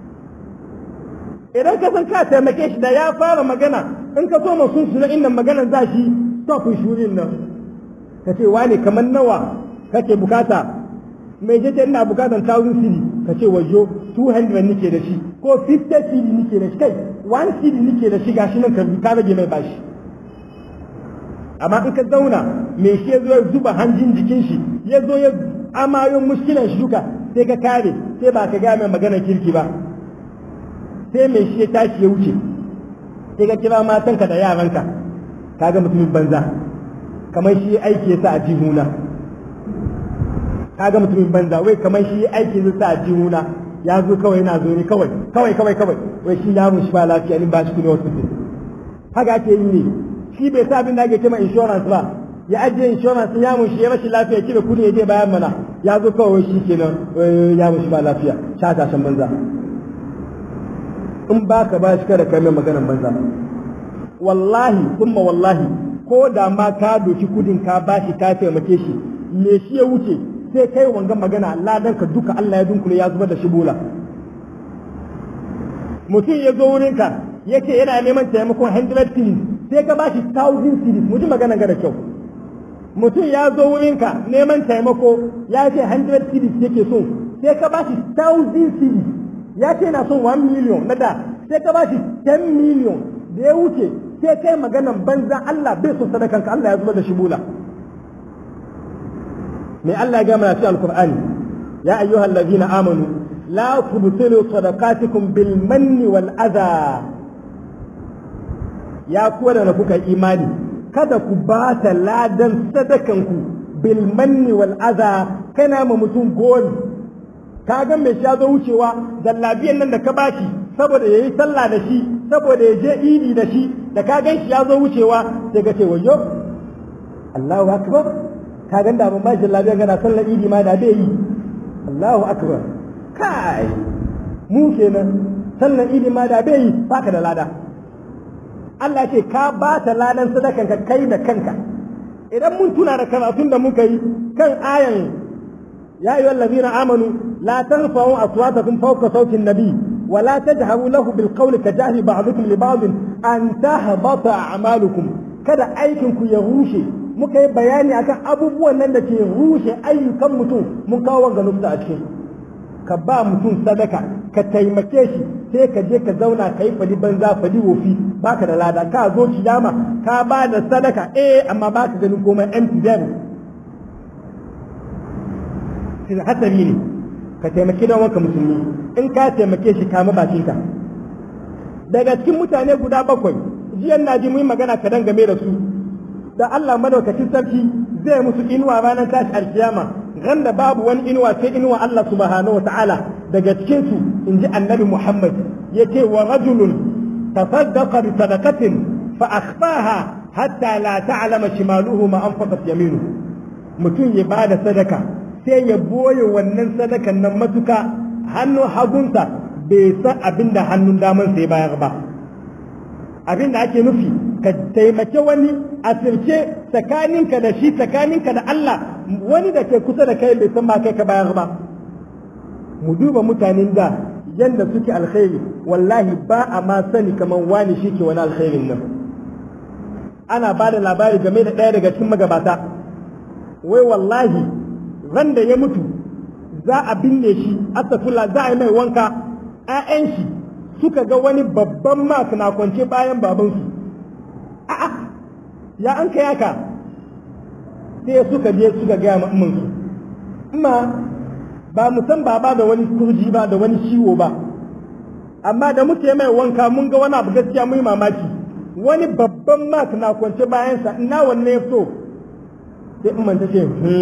idan ka san ka taimake shi da ya fara magana in ka so ma sun suna inda maganar za shi stop shurin nan ka ce wane kamar nawa kake bukata mai jeje ina bukatan 1000 cedi ka ce wajo 200 nike da shi ko 50 cedi nike da shi kai 1 cedi nike da shi gashi nan ka rage mai bashi amma in ka zauna mai shi ya zo ya zuba hanjin jikin shi ya zo ya amayon muskilan shi duka sai ka kare sai ba ka gaya mai magana kirki ba sai mai shi ya tashi ya wuce sai ka kira matanka da yaranka ka ga mutumin banza kamar shi aiki ya sa a jihuna ka ga mutumin banza wai kamar shi aiki ya sa a jihuna ya zo kawai yana zo ne kawai kawai kawai kawai wai shi yaron shi ba lafiya ni ba shi kudi wasu haka ake yi ne shi bai sa abin da ake cewa insurance ba ya ajiye insurance ya mun shi ya rashin lafiya kira kudi ya je bayan mana ya zo kawai shi kenan ya mun shi ba lafiya sha tashan banza in ba ka ba shi kada kai mai maganan banza wallahi kuma wallahi ko da ma ka doki kudin ka ba shi ka taimake shi me shi ya wuce sai kai wanga magana ladan ka duka Allah ya dunkule ya zubar da shi bola mutum ya zo wurinka yake yana neman taimakon 100 cedis sai ka ba shi 1000 cedis mutum magana ga da kyau mutum ya zo wurinka neman taimako ya ce 100 cedis yake so sai ka ba shi 1000 cedis ya ce na son 1 million na da sai ka ba shi 10 million da ya wuce sai kai maganan banza Allah bai so sadakanka Allah ya zuba da shi bula mai Allah ya gama cikin alkur'ani ya ayyuhal ladina amanu la tubtilu sadaqatikum bil manni wal adha ya kuwa da kuka imani kada ku ba ta ladan sadakanku bil manni wal adha kana ma mutum goli ka ga mai sha zo wucewa jallabiyan nan da ka bashi saboda yayi sallah da shi saboda ya je idi da shi da ka gan shi ya zo wucewa sai ka ce wayo Allahu akbar ka gan da ban ba jallabiyan kana sallar idi ma da bai yi Allahu akbar kai mu kenan sallar idi ma da bai yi baka da lada Allah ce ka ba ta ladan sadakan ka kai da kanka idan mun tuna da karatun da muka yi kan ayan ya ayyuhal ladina amanu la tarfa'u aswatakum fawqa sawti an-nabi wa la tajharu lahu bil qawli ka jahri ba'dukum li ba'd an tahbata a'malukum kada aikin ku ya rushe muka yi bayani akan abubuwan nan da ke rushe ayyukan mutum mun kawo wanga nufta a cikin ka ba mutum sadaka ka taimake shi sai ka je ka zauna ka yi fadi banza fadi wofi baka da lada ka zo kiyama ka ba da sadaka eh amma baka ganin komai empty zero sai hatsari ne ka taimaki dan wanka musulmi in ka taimake shi kama bakinka daga cikin mutane guda bakwai jiyan na ji mun magana kadan game da su da Allah madaukakin sarki zai musu inuwa ranar tashi alkiyama ran da babu wani inuwa sai inuwa Allah subhanahu wataala daga cikin su inji annabi Muhammad yace wa rajulun tasaddaqa bi sadaqatin fa akhfaha hatta la ta'lama shimaluhu ma anfaqat yaminu mutum ya bada sadaka sai ya boye wannan sadakan nan matuka hannun hagunsa bai san abinda hannun daman sai bayar ba abinda ake nufi ka taimake wani a sirce tsakaninka da shi tsakaninka da Allah wani da ke kusa da kai bai san ma kai ka bayar ba mu duba mutanen da yanda suke alkhairi wallahi ba a ma sani kamar wani shi ke wani alkhairin nan ana ba da labari game da ɗaya daga cikin magabata wai wallahi ran da ya mutu za a binne shi asafula za a yi mai wanka 'ya'yan shi suka ga wani babban mak na kwance bayan babansu a'a ya an kai haka sai suka je suka gaya ma su amma ba mu san baba da wani kurji ba da wani ciwo ba amma da muke mai wanka mun ga wani abu gaskiya mun mamaki wani babban mak na kwance bayansa ina wanne ya so sai umman ta ce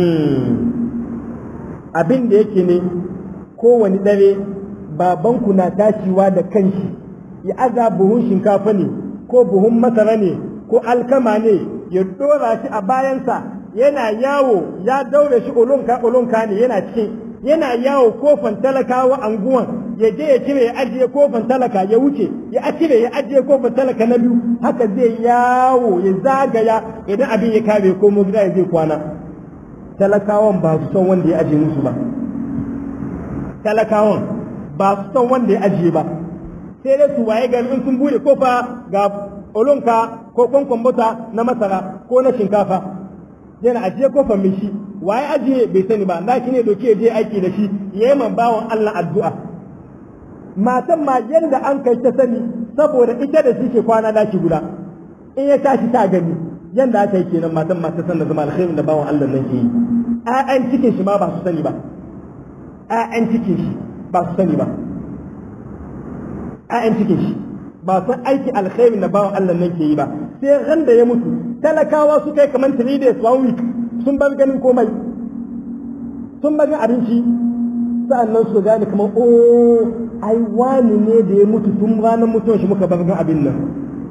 abin da yake ne kowane dare babanku na tashiwa da kanshi ya aza buhun shinkafa ne ko buhun masara ne ko alkama ne ya dora shi a bayansa yana yawo ya daure shi ulunka ulunka ne yana cikin yana yawo kofan talakawa anguwan ya je ya cire ya ajiye kofin talaka ya wuce ya cire ya ajiye kofin talaka na biyu haka zai yawo ya zagaya idan abin ya kare ko mu gida ya zai kwana talakawan ba su son wanda ya ajiye musu ba talakawan ba su son wanda ya ajiye ba sai dai su waye gari in sun bude kofa ga olonka ko kwankwan bota na masara ko na shinkafa yana ajiye kofar mai shi waye ajiye bai sani ba na ne doke je aiki da shi yayi man bawon Allah addu'a matan ma yanda an kai ta sani saboda ita da shi ke kwana daki guda in ya tashi ta gani yanda aka yi kenan matan ma ta san da zama alkhairin da bawon Allah nan ke yi ƴaƴan cikin shi ma ba su sani ba ƴaƴan cikin shi ba su sani ba ƴaƴan cikin shi ba san aiki alkhairin da bawon Allah nan ke yi ba sai ran da ya mutu talakawa su kai kamar 3 days one week sun bar ganin komai sun bar abinci sa'annan su gane kamar o ai wani ne da ya mutu tun ranar mutuwar shi muka bar gan abin nan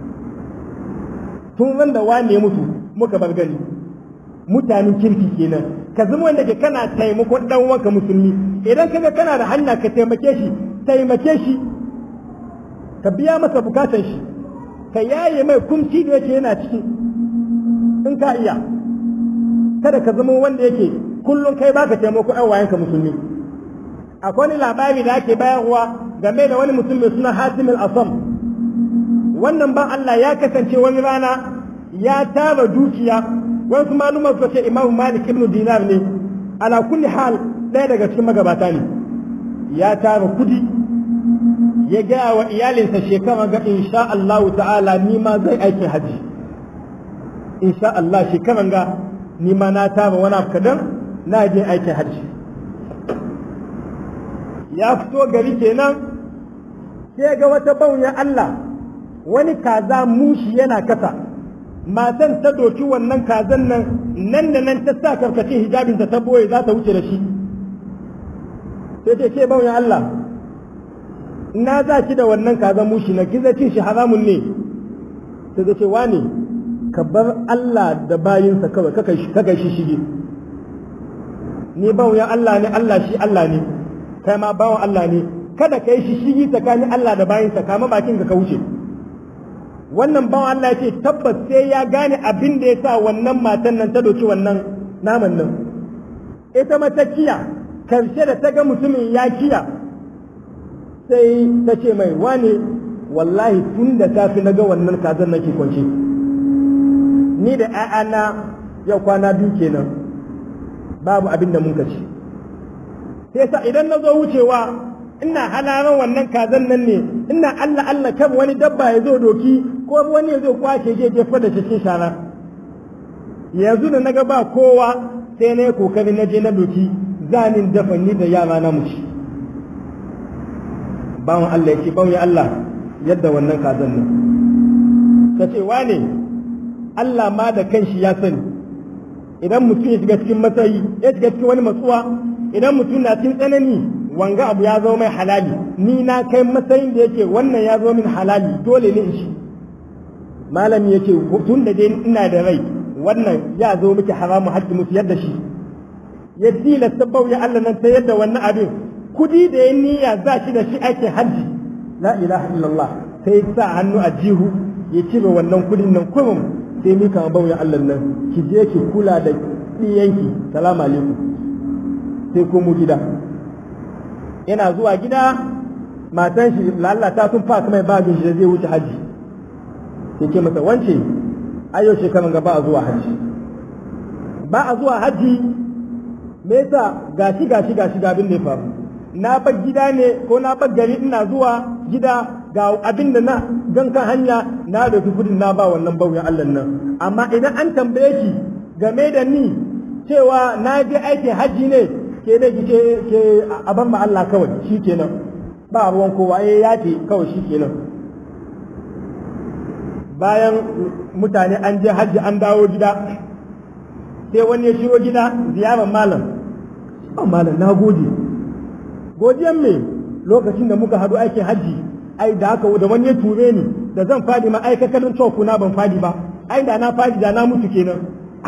tun ran da wani ya mutu muka bar gani mutanen kirki kenan ka zama wanda ke kana taimakon dan wanka musulmi idan kaga kana da hanya ka taimake shi taimake shi ka biya masa bukatan shi ka yaye mai kumci da yake yana ciki in ka iya kada ka zama wanda yake kullum kai baka taimako ɗan wayanka musulmi akwai wani labari da ake bayarwa game da wani mutum mai suna Hatim al-Asam wannan ban Allah ya kasance wani rana ya tara dukiya wasu malumar su ce Imam Malik ibn Dinar ne ala kulli hal ɗaya daga cikin magabata ne ya tara kudi ya gaya wa iyalinsa shekara ga insha Allah ta'ala ni ma zai aikin haji insha Allah shekaran ga ni ma na tara wani abu kadan na je aikin hajji ya fito gari kenan sai ga wata baunya Allah wani kaza mushi yana kasa matan ta doki wannan kazan nan nan da nan ta sa karkashin hijabinta ta boye za ta wuce da shi sai ta ce baunya Allah na za ki da wannan kazan mushi na kiza cin shi haramun ne sai ta ce wane ka bar Allah da bayinsa kawai kaka shi shige ni bawon Allah ne Allah shi Allah ne kai ma bawon Allah ne kada ka yi shi shigi tsakanin Allah da bayinsa kama bakin ka wuce wannan bawan Allah ya ce tabbas sai ya gane abin da ya sa wannan matan nan ta doki wannan naman nan ita mata kiya karshe da ta ga mutumin ya kiya sai ta ce mai wane wallahi tun da safi na ga wannan kazan nake kwance ni da ‘ya'yana yau kwana biyu kenan babu abin da mun ci sai sa idan na zo wucewa ina halaran wannan kazan nan ne ina Allah Allah kan wani dabba ya zo doki ko wani ya zo kwace je jefa da cikin shara yanzu da naga ba kowa sai na yi kokari na je na doki zanin dafa ni da yara na mu ci bawan Allah yake bawan Allah yadda wannan kazan nan ka ce wane Allah ma da kanshi ya sani idan mutum ya shiga cikin matsayi ya shiga cikin wani matsuwa idan mutum na cikin tsanani wanga abu ya zama mai halali ni na kai matsayin da yake wannan ya zama min halali dole ne in shi malami yake tun da dai ina da rai wannan ya zo miki haramu haƙƙi musu yadda shi ya tilasta bauya Allah nan ta yadda wannan abin kudi da ya niyya za shi da shi ake hajji la ilaha illallah sai sa hannu a jihu ya cire wannan kudin nan kurum sai mika bauya Allah nan ki je ki kula da ɗiyanki salamu alaikum sai komo gida yana zuwa gida matan shi lalata sun fa mai bagin shi da zai wuce haji sai ke masa wance ayo shekaran ga ba a zuwa haji ba a zuwa haji me yasa gashi gashi gashi ga abin da ya faru na bar gida ne ko na bar gari ina zuwa gida ga abin da na gan kan hanya na da kudin na ba wannan bauyan Allah nan amma idan an tambaye ki game da ni cewa na je aikin haji ne ke ne ki ke a ban ma Allah kawai shi kenan ba ruwan kowa eh ya ce kawai shi kenan bayan mutane an je hajji an dawo gida sai wani ya shigo gida ziyarar malam oh malam na gode godiyan me lokacin da muka haɗu aikin hajji ai da haka da wani ya ture ni da zan fadi ma ai kakalin na ban fadi ba ai da na fadi da na mutu kenan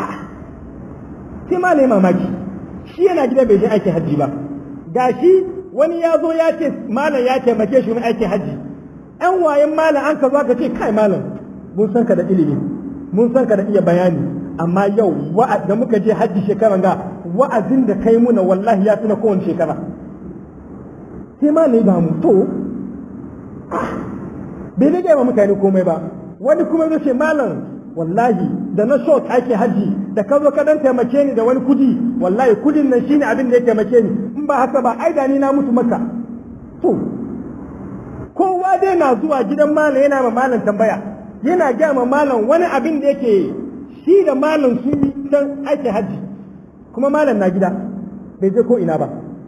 sai ma ne mamaki shi yana gida bai je aikin hajji ba gashi wani ya zo ya ce malam ya taimake shi wani aikin hajji ɗan wayan malam an ka zo ka ce kai malam mun san ka da ilimi mun san ka da iya bayani amma yau da muka je hajji shekaran ga wa'azin da kai muna wallahi ya fi na kowane shekara sai malam ba mu to bai rage wa mutane komai ba wani kuma zai ce malam wallahi da na so ake haji da ka zo ka dan taimake ni da wani kudi wallahi kudin nan shine abin da ya taimake ni in ba haka ba ai da ni na mutu maka to kowa dai na zuwa gidan malam yana ma malam tambaya yana ga ma malam wani abin da yake shi da malam sun yi dan ake haji kuma malam na gida bai je ko ina ba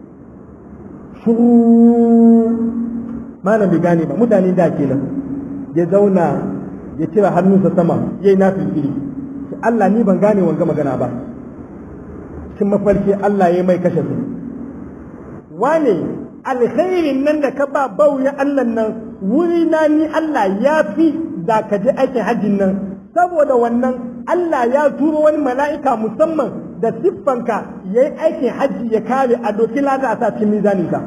shuru malam bai gane ba mutane da kenan ya zauna ya cire hannunsa sama ya yi nafi fili Allah ni ban gane wanga magana ba cikin mafarki Allah ya mai kashe su wane alkhairin nan da ka ba bauya Allah nan wuri na ni Allah ya fi da ka je aikin hajjin nan saboda wannan Allah ya turo wani mala'ika musamman da siffanka ya yi aikin hajji ya kare a doki lada a sa cikin mizaninka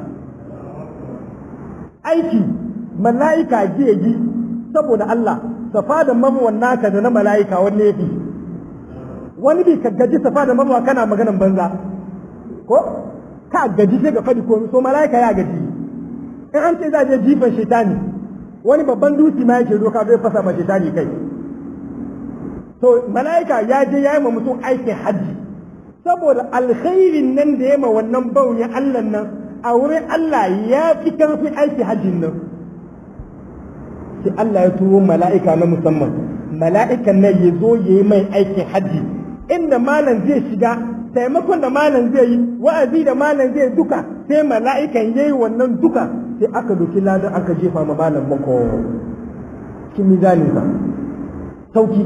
aiki mala'ika ji saboda Allah safa da marwan naka da na mala'ika wanne yafi wani bi ka gaji safa da marwa kana maganan banza ko ka gaji sai ga fadi ko so mala'ika ya gaji in an ce za je jifan shaitani wani babban dutse ma yake doka zai fasa ma shaitani kai to mala'ika ya je ya yi ma mutum aikin hajji saboda alkhairin nan da ya ma wannan bauyin Allah nan a wurin Allah ya fi karfin aiki hajjin nan sai Allah ya turo mala'ika na musamman mala'ikan nan ya zo ya yi mai aikin hajji inda malam zai shiga taimakon da malam zai yi wa'azi da malam zai duka sai mala'ikan ya yi wannan duka sai aka doki ladan aka jefa ma malam mako cikin mizaninsa sauki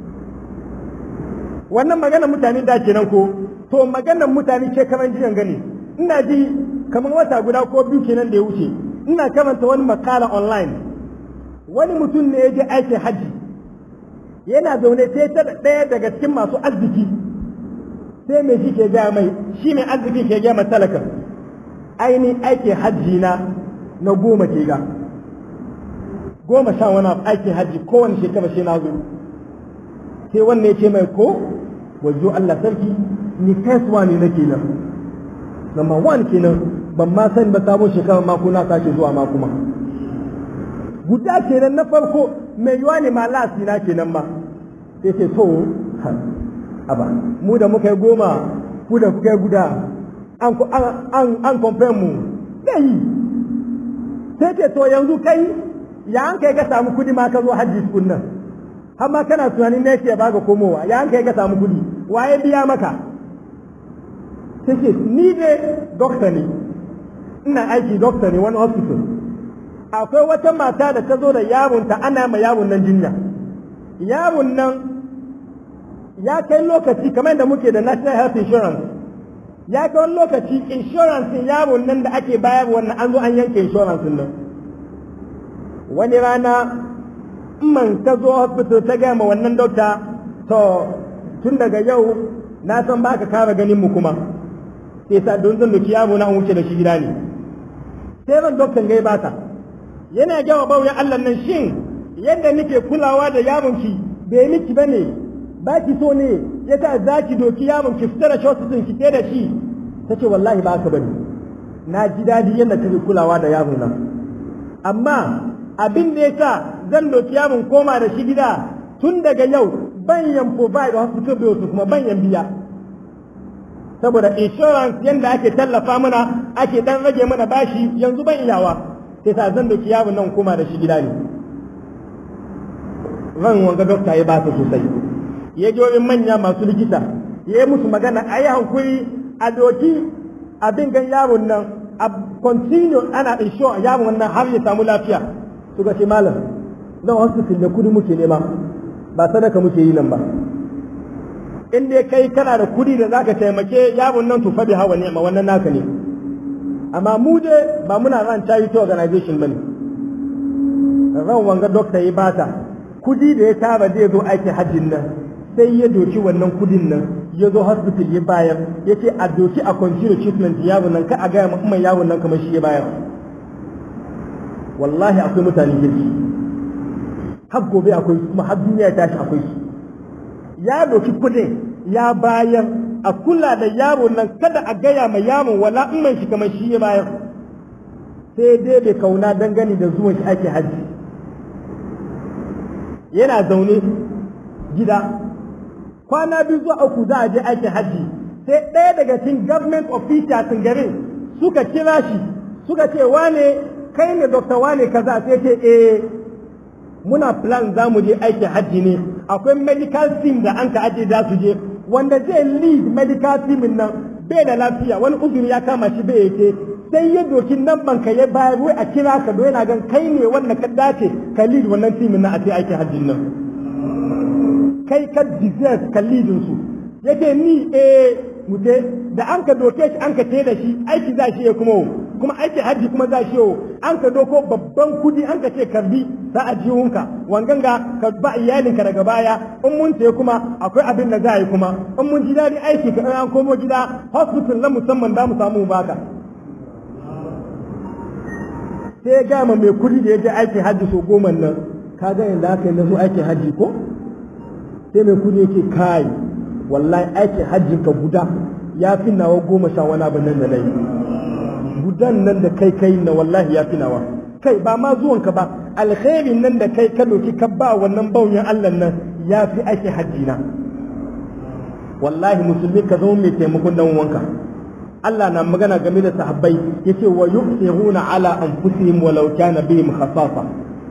wannan magana mutane da kenan ko to maganar mutane ke kaman jiyan gani ina ji kamar wata guda ko biyu kenan da ya wuce ina karanta wani makala online wani mutum ne ya je aikin hajji yana zaune sai ta ɗaya daga cikin masu arziki sai mai shi ke gaya mai shi mai arziki ke gaya talaka ainihin aikin hajji na na goma ke ga goma sha wani aikin hajji kowane shekara shi na zo sai wannan ya ce mai ko wajo Allah sarki ni kasuwa ne nake nan number one kenan ban ma sani ba sabon shekarar mako na sake zuwa ma kuma guda kenan na farko mai yiwa ne ma lasi na kenan ma sai ce to aba mu da muka yi goma ku da kuka yi guda an an an compare mu dai sai ce to yanzu kai ya an kai ka samu kudi ma ka zo hajji tukun nan har ma kana tunanin ne ke baka komowa ya an kai ka samu kudi waye biya maka sai ce ni dai dokta ne ina aiki dokta ne wani hospital akwai wata mata da ta zo da yaronta ana ma yaron nan jinya yaron nan ya kai lokaci kamar da muke da national health insurance ya kai wani lokaci insurance yaron nan da ake bayar wannan an zo an yanke insurance nan wani rana man ta zo hospital ta gaya ma wannan dokta to tun daga yau na san ba ka kara ganin mu kuma sai sa don zan doki yaro na an wuce da shi gida ne sai ran doktan gai bata yana gawa bauyan Allah nan shin yadda nake kulawa da yaron ki bai miki bane ba ki so ne yasa za ki doki yaron ki fita da shotin ki da shi tace wallahi ba ka bane na ji dadi yadda kake kulawa da yaron nan amma abin da yasa zan doki yaron koma da shi gida tun daga yau banyan provide hospital bills kuma banyan biya saboda insurance yanda ake tallafa mana ake dan rage mana bashi yanzu ban iyawa sai sa zan doki yaron nan koma da shi gida ne ran wanga dokta ya ba su sosai ya je wurin manya masu likita ya yi musu magana a yi hankuri a doki abin gan yaron nan a continue ana insure yaron nan har ya samu lafiya suka ce malam zan hospital da kudi muke nema ba sadaka muke yi nan ba in dai kai kana da kudi da zaka taimake yaron nan to fabi hawa ne ma wannan naka ne amma mu dai ba muna ran charity organization bane ran wanga doctor ya bata kudi da ya tara zai zo aikin hajjin nan sai ya doki wannan kudin nan ya zo hospital ya bayar ya ce a doki a continue treatment yaron nan ka a gaya mai yaron nan kamar shi ya bayar wallahi akwai mutane kirki har gobe akwai su kuma har duniya ya tashi akwai su ya doki kudin ya bayar a kula da yaro nan kada a gaya ma yaron wala in mai shi kamar shi ya bayar sai dai bai kauna dangane da zuwan shi ake hajji yana zaune gida kwana biyu zuwa uku za a je aikin hajji sai ɗaya daga cikin government officials garin suka kira shi suka ce wane kai ne dokta wane kaza sai ce eh muna plan za mu je aikin hajji ne akwai medical team da an ka aje za su je wanda zai lead medical team nan bai da lafiya wani uzuri ya kama shi bai yake sai ya doki nan banka ya bayar wai a kira ka do yana gan kai ne wanda ka dace ka lead wannan team nan a ce aikin hajjin nan kai ka deserve ka leadin su yake ni eh mute da an ka doke shi an ka te da shi aiki za shi ya kuma kuma aiki hajji kuma za shi yau an ka doko babban kudi an ka ce karbi za a jihunka wangan ga ka ba iyalinka daga baya in mun te kuma akwai abin da za a yi kuma in mun ji daɗi aiki ka an komo gida hospital na musamman za mu samu baka sai ya gama mai kudi da ya je aiki hajji so goma nan ka ga yadda aka yi na zo aiki hajji ko sai mai kudi yake kai wallahi aikin hajjin ka guda ya fi nawa goma sha wani abin nan da na yi gudan nan da kai kai na wallahi ya fi nawa kai ba ma zuwanka ba alkhairin nan da kai ka doki ka ba wannan bauyin Allah nan ya fi aikin hajji na wallahi musulmi ka zama mai taimakon dan wanka Allah na magana game da sahabbai yace wa yusiruna ala anfusihim walau kana bihim khasasa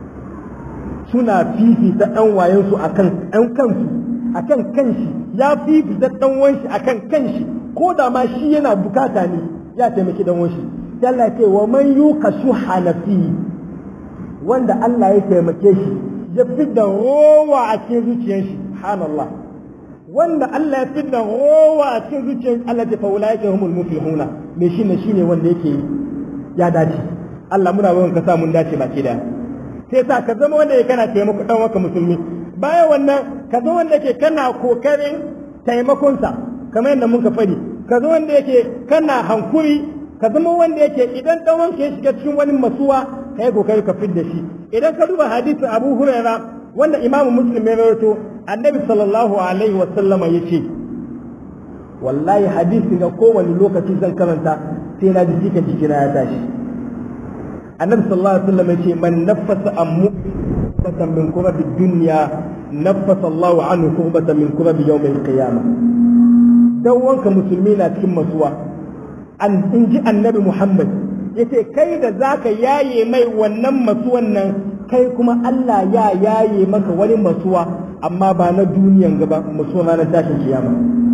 suna fifita ɗan wayensu akan ɗan kansu akan kanshi ya fifita ɗan wanshi akan kanshi ko da ma shi yana bukata ne ya taimaki ɗan wanshi Allah ce wa man yuka shuha nafsi wanda Allah ya taimake shi ya fidda rowa a cikin zuciyar shi subhanallah wanda Allah ya fidda rowa a cikin zuciyar Allah ta faula yake humul muflihuna me shine shine wanda yake ya dace Allah muna roƙon ka sa mun dace baki daya sai sa ka zama wanda kana taimako dan waka musulmi bayan wannan ka zama wanda yake kana kokarin taimakonsa kamar yadda muka faɗi ka zama wanda yake kana hankuri ka zama wanda yake idan dan wanka ya shiga cikin wani masuwa ka yi kokari ka fidda shi idan ka duba hadisin Abu Huraira wanda Imam Muslim ya rawaito Annabi sallallahu alaihi wa sallama yace wallahi hadisi ga kowane lokaci zan karanta sai na ji jikin jikina ya tashi annabi sallallahu alaihi wasallam yace man naffasa an mu'batan min kurabi dunya naffasa Allah anhu kurbatan min kurabi yawm al-qiyamah dan wanka musulmi na cikin masuwa an inji annabi Muhammad yace kai da zaka yaye mai wannan masuwan nan kai kuma Allah ya yaye maka wani masuwa amma ba na duniyan gaba masuwa na tashin kiyama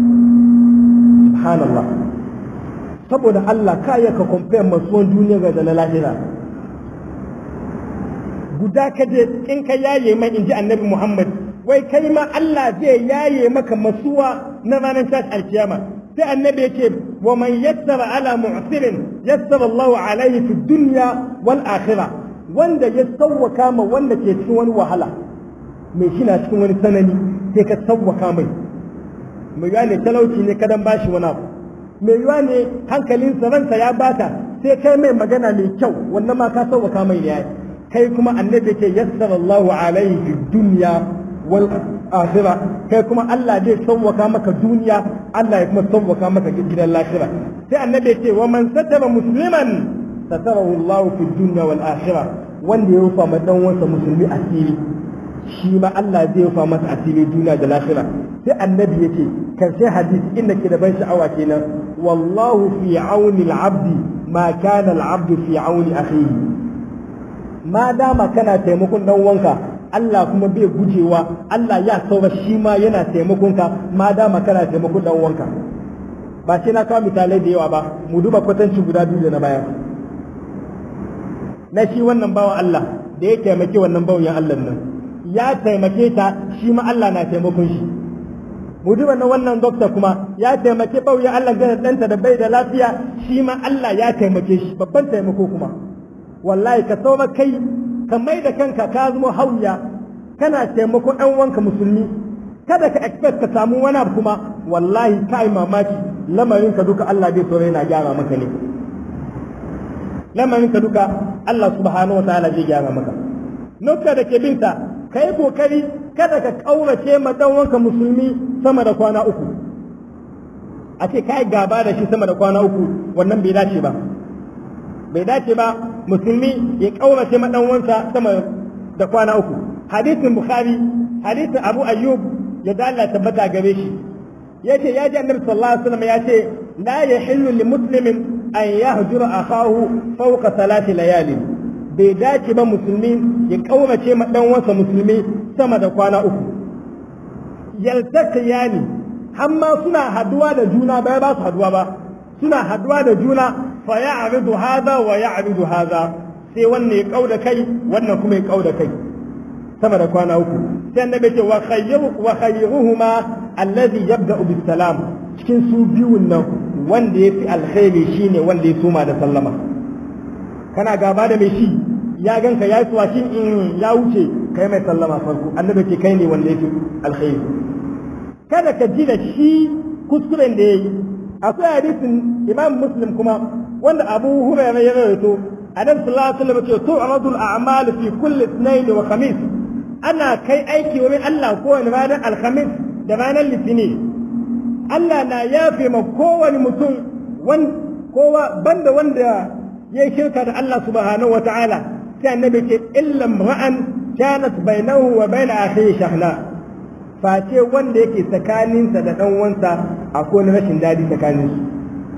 subhanallah saboda Allah ka ka compare masuwan duniya ga da na lahira guda ka je in ka yaye mai inji annabi Muhammad wai kai ma Allah zai yaye maka masuwa na ranar tashi alkiyama sai annabi yake wa man yassara ala mu'sirin yassara Allah alaihi fi dunya wal akhirah wanda ya sawwaka ma wanda ke cikin wani wahala mai shi na cikin wani sanani sai ka sawwaka mai mai yiwa ne talauci ne kadan bashi wani abu mai yiwa ne hankalinsa ransa ya bata sai kai mai magana mai kyau wannan ma ka sawwaka mai ne kai kuma annabi ce yassara Allahu alaihi fi dunya wal akhirah kai kuma Allah zai sauwaka maka duniya Allah ya kuma sauwaka maka gidan lahira sai annabi ce wa man satara musliman satarahu Allah fi dunya wal akhirah wanda ya rufa ma dan wansa musulmi asiri shi ma Allah zai rufa masa asiri duniya da lahira sai annabi yace karshe hadisi inda ke da ban sha'awa kenan wallahu fi auni al-abdi ma kana al-abdu fi auni akhihi ma dama kana taimakon dan wanka Allah kuma bai gujewa Allah ya saura shi ma yana taimakon ka ma dama kana taimakon dan wanka ba sai na kawo misalai da yawa ba mu duba kwatanci guda biyu da na baya na shi wannan bawan Allah da ya taimake wannan bawan Allah nan ya taimake ta shi ma Allah na taimakon shi mu duba na wannan dokta kuma ya taimake bawan Allah da ɗanta da bai da lafiya shi ma Allah ya taimake shi babban taimako kuma wallahi ka sauma kai ka mai da kanka ka zama hauya kana taimako ɗan wanka musulmi kada ka expect ka samu wani abu kuma wallahi kai mamaki lamarin ka duka Allah bai so yana gyara maka ne lamarin ka duka Allah subhanahu wataala zai gyara maka nuka da ke binta kai kokari kada ka kaurace ma dan wanka musulmi sama da kwana uku a ce kai gaba da shi sama da kwana uku wannan bai dace ba bai dace ba musulmi ya kaurace ma dan wansa sama da kwana uku hadisin bukhari hadisin abu ayyub ya dalla tabbata gare shi yace ya ji annabi sallallahu alaihi wasallam yace la yahillu li muslimin an yahjura akahu fawqa salati layalin bai dace ba musulmi ya kaurace ma dan wansa musulmi sama da kwana uku yaltaqiyani hamma suna haduwa da juna bai ba su haduwa ba suna haduwa da juna fa ya'ridu hadha wa ya'ridu hadha sai wannan ya kauda kai wannan kuma ya kauda kai sama da kwana uku sai annabi ce wa khayru wa khayruhuma alladhi yabda'u bis salam cikin su biyun nan wanda yafi alkhairi shine wanda ya suma da sallama kana gaba da mai shi ya ganka ya yi shi in ya wuce kai mai sallama farko annabi ce kai ne wanda yafi alkhairi kada ka ji da shi kuskuren da yayi akwai hadisin imam muslim kuma wanda abu hurairah ya rawaito annabi sallallahu alaihi wasallam ce tu'radu al-a'mal fi kulli ithnain wa khamis ana kai aiki wurin Allah kowane ranar alhamis da ranar litini Allah na yafe ma kowane mutum kowa banda wanda ya yi shirka da Allah subhanahu wa ta'ala sai annabi ce illa ra'an kanat bainahu wa bain akhihi shahna face wanda yake tsakaninsa da dan uwansa akwai rashin dadi tsakanin su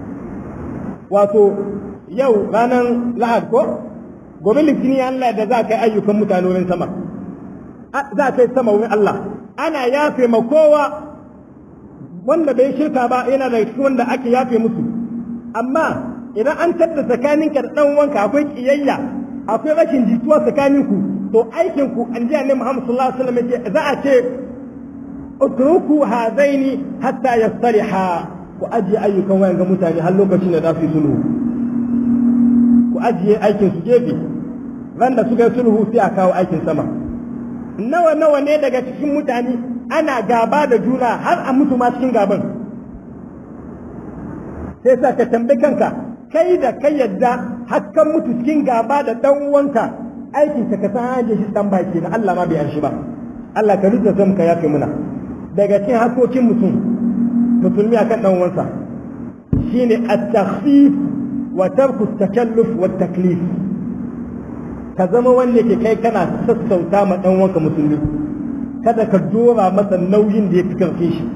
wato yau ranar lahad ko gobe litini Allah da za ka yi ayyukan mutane wurin sama za ka yi sama wurin Allah ana yafe ma kowa wanda bai shirka ba yana da cikin wanda ake yafe musu amma idan an tattara tsakaninka da dan wanka akwai kiyayya akwai rashin jituwa tsakaninku to aikin ku an ji annabi Muhammad sallallahu alaihi wasallam yace za a ce utruku hadaini hatta yastaliha ku ajiye ayyukan wayan ga mutane har lokacin da za su yi sulhu ku ajiye aikin su gefe ran da suka yi sulhu sai a kawo aikin sama nawa nawa ne daga cikin mutane ana gaba da juna har a mutu ma cikin gaban sai sa ka tambayi kanka kai da kai yadda hakkan mutu cikin gaba da dan uwanka aikin ka ka san haje shi dan baki na Allah ma bai an shi ba Allah ka rike zan ka yafe muna daga cikin hakokin mutum musulmi akan dan uwansa shine at-takhfif wa tarku at-takalluf wa at-taklif ka zama wanda ke kai kana sassauta ma dan wanka musulmi kada ka dora masa nauyin da ya fi karfe shi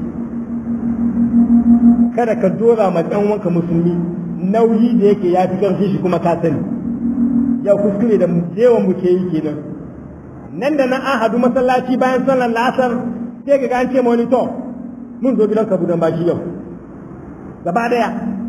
kada ka dora ma dan wanka musulmi nauyi da yake ya fi karfe shi kuma ka sani yau kuskure da yawan mu ke yi kenan nan da nan an hadu masallaci bayan sallar lasar sai ga an ce ma wani to mun zo gidan ka budan baki yau gaba daya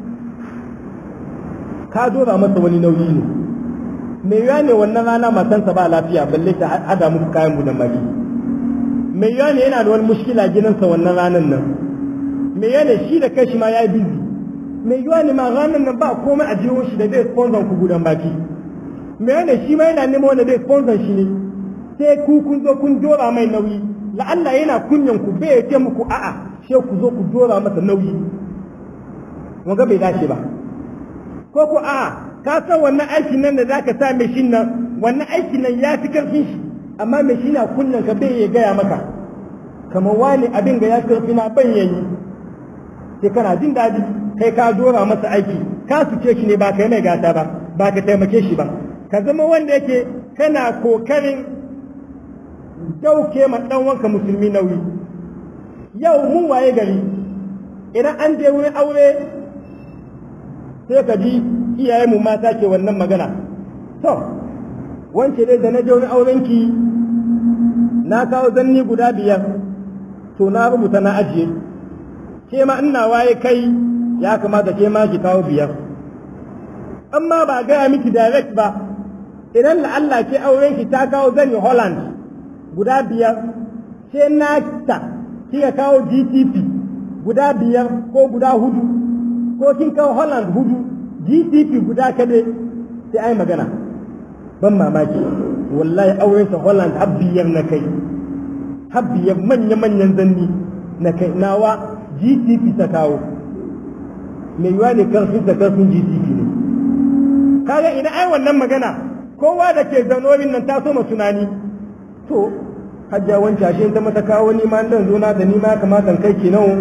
ka dora masa wani nauyi ne me yiwa ne wannan rana matansa ba lafiya balle ta hada muku kayan budan baki me yiwa ne yana da wani mushkila gidansa wannan ranan nan me yiwa ne shi da kai ma yayi busy me yiwa ne ma ranan nan ba komai a jiho shi da zai sponsor ku budan baki me yiwa ne shi ma yana neman wanda zai sponsor shi ne sai ku kun zo kun dora mai nauyi la'alla yana kunyan ku bai ce muku a'a sai ku zo ku dora masa nauyi wanga bai dace ba ko ku a'a ka san wannan aikin nan da zaka sa mai shin nan wannan aikin nan ya fi karfin shi amma mai shi na kunnan ka bai ya gaya maka kamar wani abin ga ya karfi na ban yayi sai kana jin daɗi kai ka dora masa aiki ka suce shi ne ba kai mai gata ba ba ka taimake shi ba ka zama wanda yake kana kokarin dauke ma dan wanka musulmi nauyi yau mun waye gari idan an je wurin aure sai ka ji iyaye mu mata ke wannan magana to wance dai da na je wani aurenki na kawo zanni guda biyar to na rubuta na ajiye ke ma ina waye kai ya kamata ke ma ki kawo biyar amma ba gaya miki direct ba idan la'alla ke aurenki ta kawo zanni holland guda biyar sai na ta kika kawo gtp guda biyar ko guda hudu ko kin kawo Holland hudu GDP guda kade sai ai magana ban mamaki wallahi auren sa Holland habbiyar na kai habbiyar manya manyan zanni na kai nawa gtp ta kawo mai yiwa ne karfin ta karfin gtp ne kaga ina ai wannan magana kowa da ke zanorin nan ta so ma tunani to hajja wancan ashe ta mata kawo ni ma dan zo na da ni ma kamata kai ke nan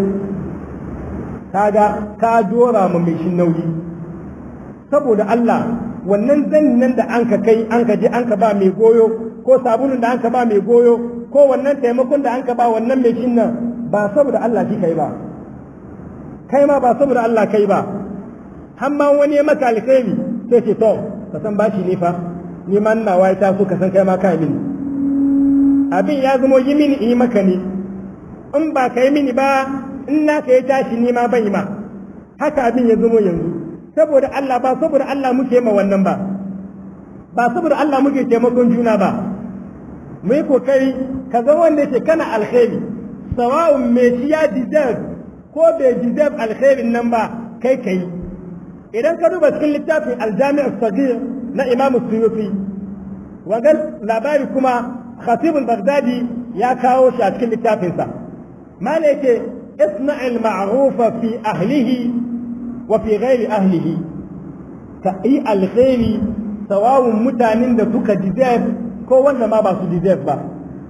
kaga ka dora ma mai shin nauyi saboda Allah wannan zanin nan da an ka kai an ka je an ka ba mai goyo ko sabulun da an ka ba mai goyo ko wannan taimakon da an ka ba wannan mai shin nan ba saboda Allah shi kai ba kai ma ba saboda Allah kai ba har ma wani ya maka alkhairi sai ce to ka san bashi ne fa ni ma ina wai ta so ka san kai ma kai mini abin ya zamo yi mini in yi maka ne in ba ka yi mini ba in na ka yi tashi ni ma bai ma haka abin ya zamo yanzu saboda Allah ba saboda Allah muke ma wannan ba ba saboda Allah muke taimakon juna ba mu yi kokari ka zama wanda yake kana alkhairi sawa'un me shi ya deserve ko bai deserve alkhairin nan ba kai kai idan ka duba cikin littafin aljami'u sagir na imamu suyufi wagan labari kuma خطيب البغدادي يا كاوش أتكلم للتافنسا ما لك اصنع المعروف في أهله وفي غير أهله كأي الخير سواء متانين da suka deserve ko wanda ma ba su deserve ba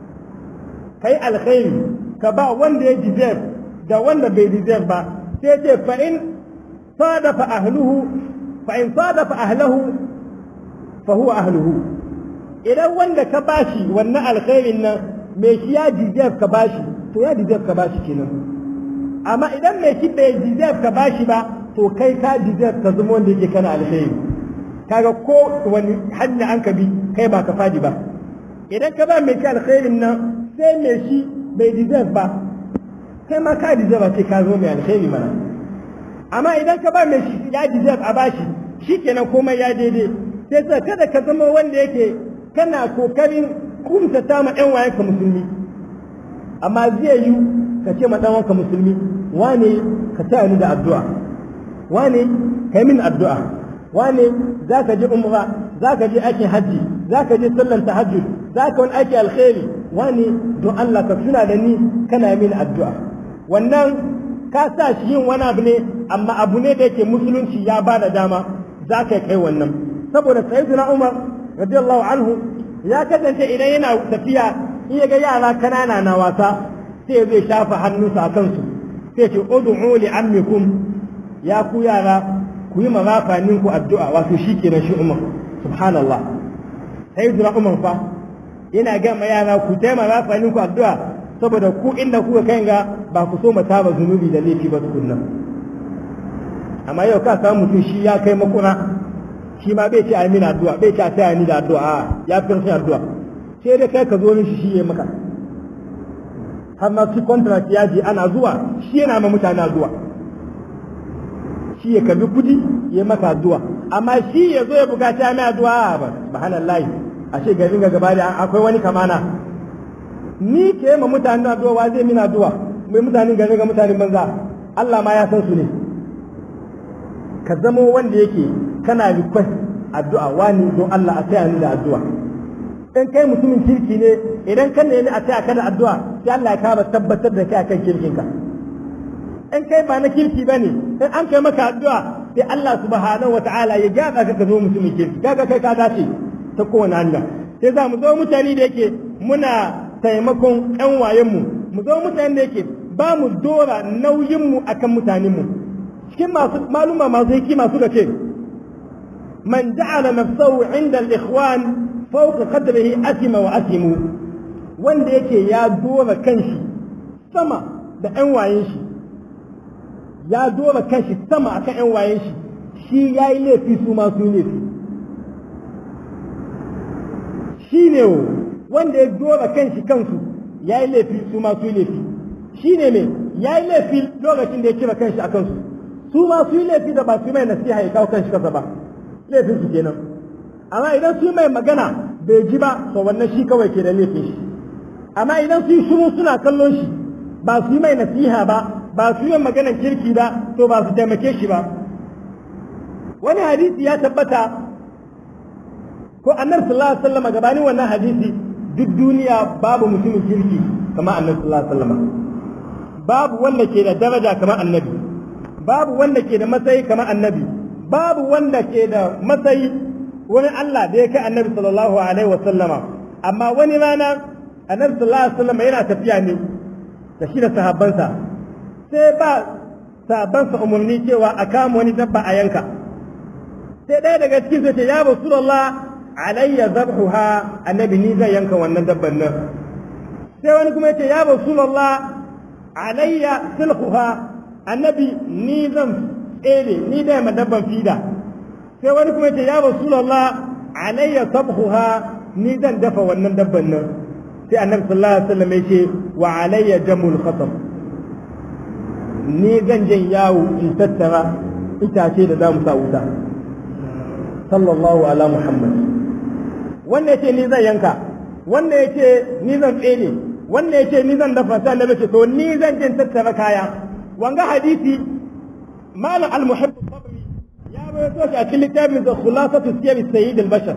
kai alkhairi ka ba wanda ya deserve da wanda bai deserve ba sai ce fa in sadafa ahluhu fa in sadafa ahlahu fa huwa ahluhu idan wanda ka bashi wannan alkhairin nan mai shi ya deserve ka bashi to ya deserve ka bashi kenan amma idan mai shi bai deserve ka bashi ba to kai ka deserve ka zama wanda yake kana alkhairi kaga ko wani hanya an ka bi kai ba ka fadi ba idan ka ba mai shi alkhairin nan sai mai shi bai deserve ba kai ma ka deserve ce ka zo mai alkhairi mana amma idan ka ba mai shi ya deserve a bashi shikenan komai ya daidai sai kada ka zama wanda yake kana kokarin kumtata ma ɗan wayanka musulmi amma zai yi ka ce ma ɗan wanka musulmi wane ka taya ni da addu'a wane ka yi min addu'a wane za ka je umra za ka je aikin hajji za ka je sallan tahajjud za ka wani aiki alkhairi wane don Allah ka tuna da ni kana yi min addu'a wannan ka sa shi yin wani abu ne amma abu ne da yake musulunci ya ba da dama za ka kai wannan saboda sayyidina Umar radiyallahu anhu ya kasance idan yana tafiya in ya ga yara kanana na wasa sai zai shafa hannunsa a kansu sai ce ud'u li ammikum ya ku yara ku yi marafanin ku addu'a wato shi kenan shi umar subhanallah sai zura umar fa yana ga ma yara ku taimaka marafanin ku addu'a saboda ku inda kuka kai ga ba ku so mata ba zunubi da laifi ba tukunna amma yau ka samu mutum shi ya kai makura shi ma bai ce a mini addu'a bai ce a taya ni da addu'a ya fi rashin addu'a sai dai kai ka zo mishi shi ya maka har ma su contract ya je ana zuwa shi yana ma mutane addu'a shi ya karbi kudi ya maka addu'a amma shi ya zo ya bukaci mai addu'a ba subhanallahi ashe garin ga gaba da akwai wani kamana ni ke ma mutane addu'a wa zai mina addu'a mai mutanen garin ga mutanen banza Allah ma ya san su ne ka zamo wanda yake kana request addu'a wani don Allah a taya ni da addu'a in kai mutumin kirki ne idan ka nemi a taya ka da addu'a sai Allah ya kama tabbatar da kai akan kirkinka in kai ba na kirki bane in an kai maka addu'a sai Allah subhanahu wataala ya gyara ka ka zo mutumin kirki kaga kai ka dace ta kowane hanya sai za mu zo mutane da yake muna taimakon ƴan wayenmu mu zo mutane da yake ba mu dora nauyinmu akan mutanenmu cikin masu maluma masu hikima suka ce man ja'ala nafsahu inda al-ikhwan fawqa qadrihi asima wa asimu wanda yake ya dora kanshi sama da ƴan wayen shi ya dora kanshi sama akan ƴan wayen shi shi yayi laifi su ma su laifi shi ne wanda ya dora kanshi kansu yayi laifi su ma su laifi shi ne me yayi laifi lokacin da ya kira kanshi a kansu su ma su yi laifi da ba su mai nasiha ya kawo kanshi kasa ba laifin su kenan amma idan su mai magana bai ji ba to wannan shi kawai ke da laifin shi amma idan su yi shiru suna kallon shi ba su yi mai nasiha ba ba su yi maganar kirki ba to ba su taimake shi ba wani hadisi ya tabbata ko annabi sallallahu alaihi wasallam gabanin wannan hadisi duk duniya babu mutumin kirki kamar annabi sallallahu alaihi wasallam babu wanda ke da daraja kamar annabi babu wanda ke da matsayi kamar annabi babu wanda ke da matsayi wani Allah da ya kai annabi sallallahu alaihi wa sallama amma wani rana annabi sallallahu alaihi wa sallama yana tafiya ne da shi da sahabbansa sai ba sahabbansa umarni cewa a kama wani dabba a yanka sai ɗaya daga cikin sai ce ya rasulullah alayya zabhuha annabi ni zan yanka wannan dabban nan sai wani kuma yace ya rasulullah alayya silhuha annabi ni zan tsere ni da ma dabban fida sai wani kuma yace ya rasulullah alayya sabhuha ni zan dafa wannan dabban nan sai annabi sallallahu alaihi wasallam yace wa alayya jamul khatam ni zan jan yawo in tattara itace da zamu sa wuta sallallahu ala muhammad wanda yace ni zan yanka wanda yace ni zan tsere wanda yace ni zan dafa sai annabi ce to ni zan jin tattara kaya wanga hadisi malam al-muhibb sabri ya bayyana shi a cikin littafin da khulasatu siyar sayyid al-bashar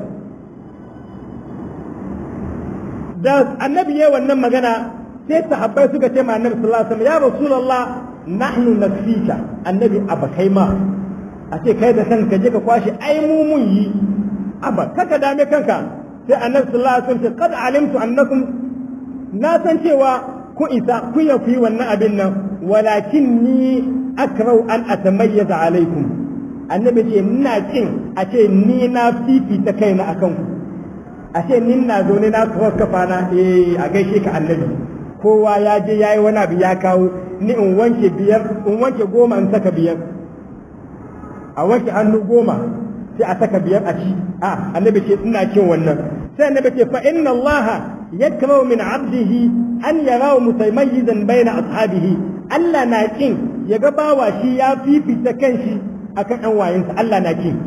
da annabi yayi wannan magana sai sahabbai suka ce ma annabi sallallahu alaihi wasallam ya rasulullah nahnu nakfika annabi abakai ma a ce kai da kanka je ka kwashi ai mu mun yi aba kaka dame kanka sai annabi sallallahu alaihi wasallam qad alimtu annakum na san cewa ku isa ku ya ku yi wannan abin nan walakin ni akrau an atamayyaza alaikum annabi ce ina kin a ce ni na fifita kaina akan ku a ce ni na zo ne na kawo kafa na eh a gaishe ka annabi kowa ya je yayi wani abu ya kawo ni in wanke biyar in wanke goma in saka biyar a wanke hannu goma sai a saka biyar a ci a annabi ce ina kin wannan sai annabi ce fa inna allaha yakrahu min abdihi an yarahu mutamayyizan baina ashabihi Allah na kin ya ga bawa shi ya fifita kanshi akan ɗan wayensa Allah na kin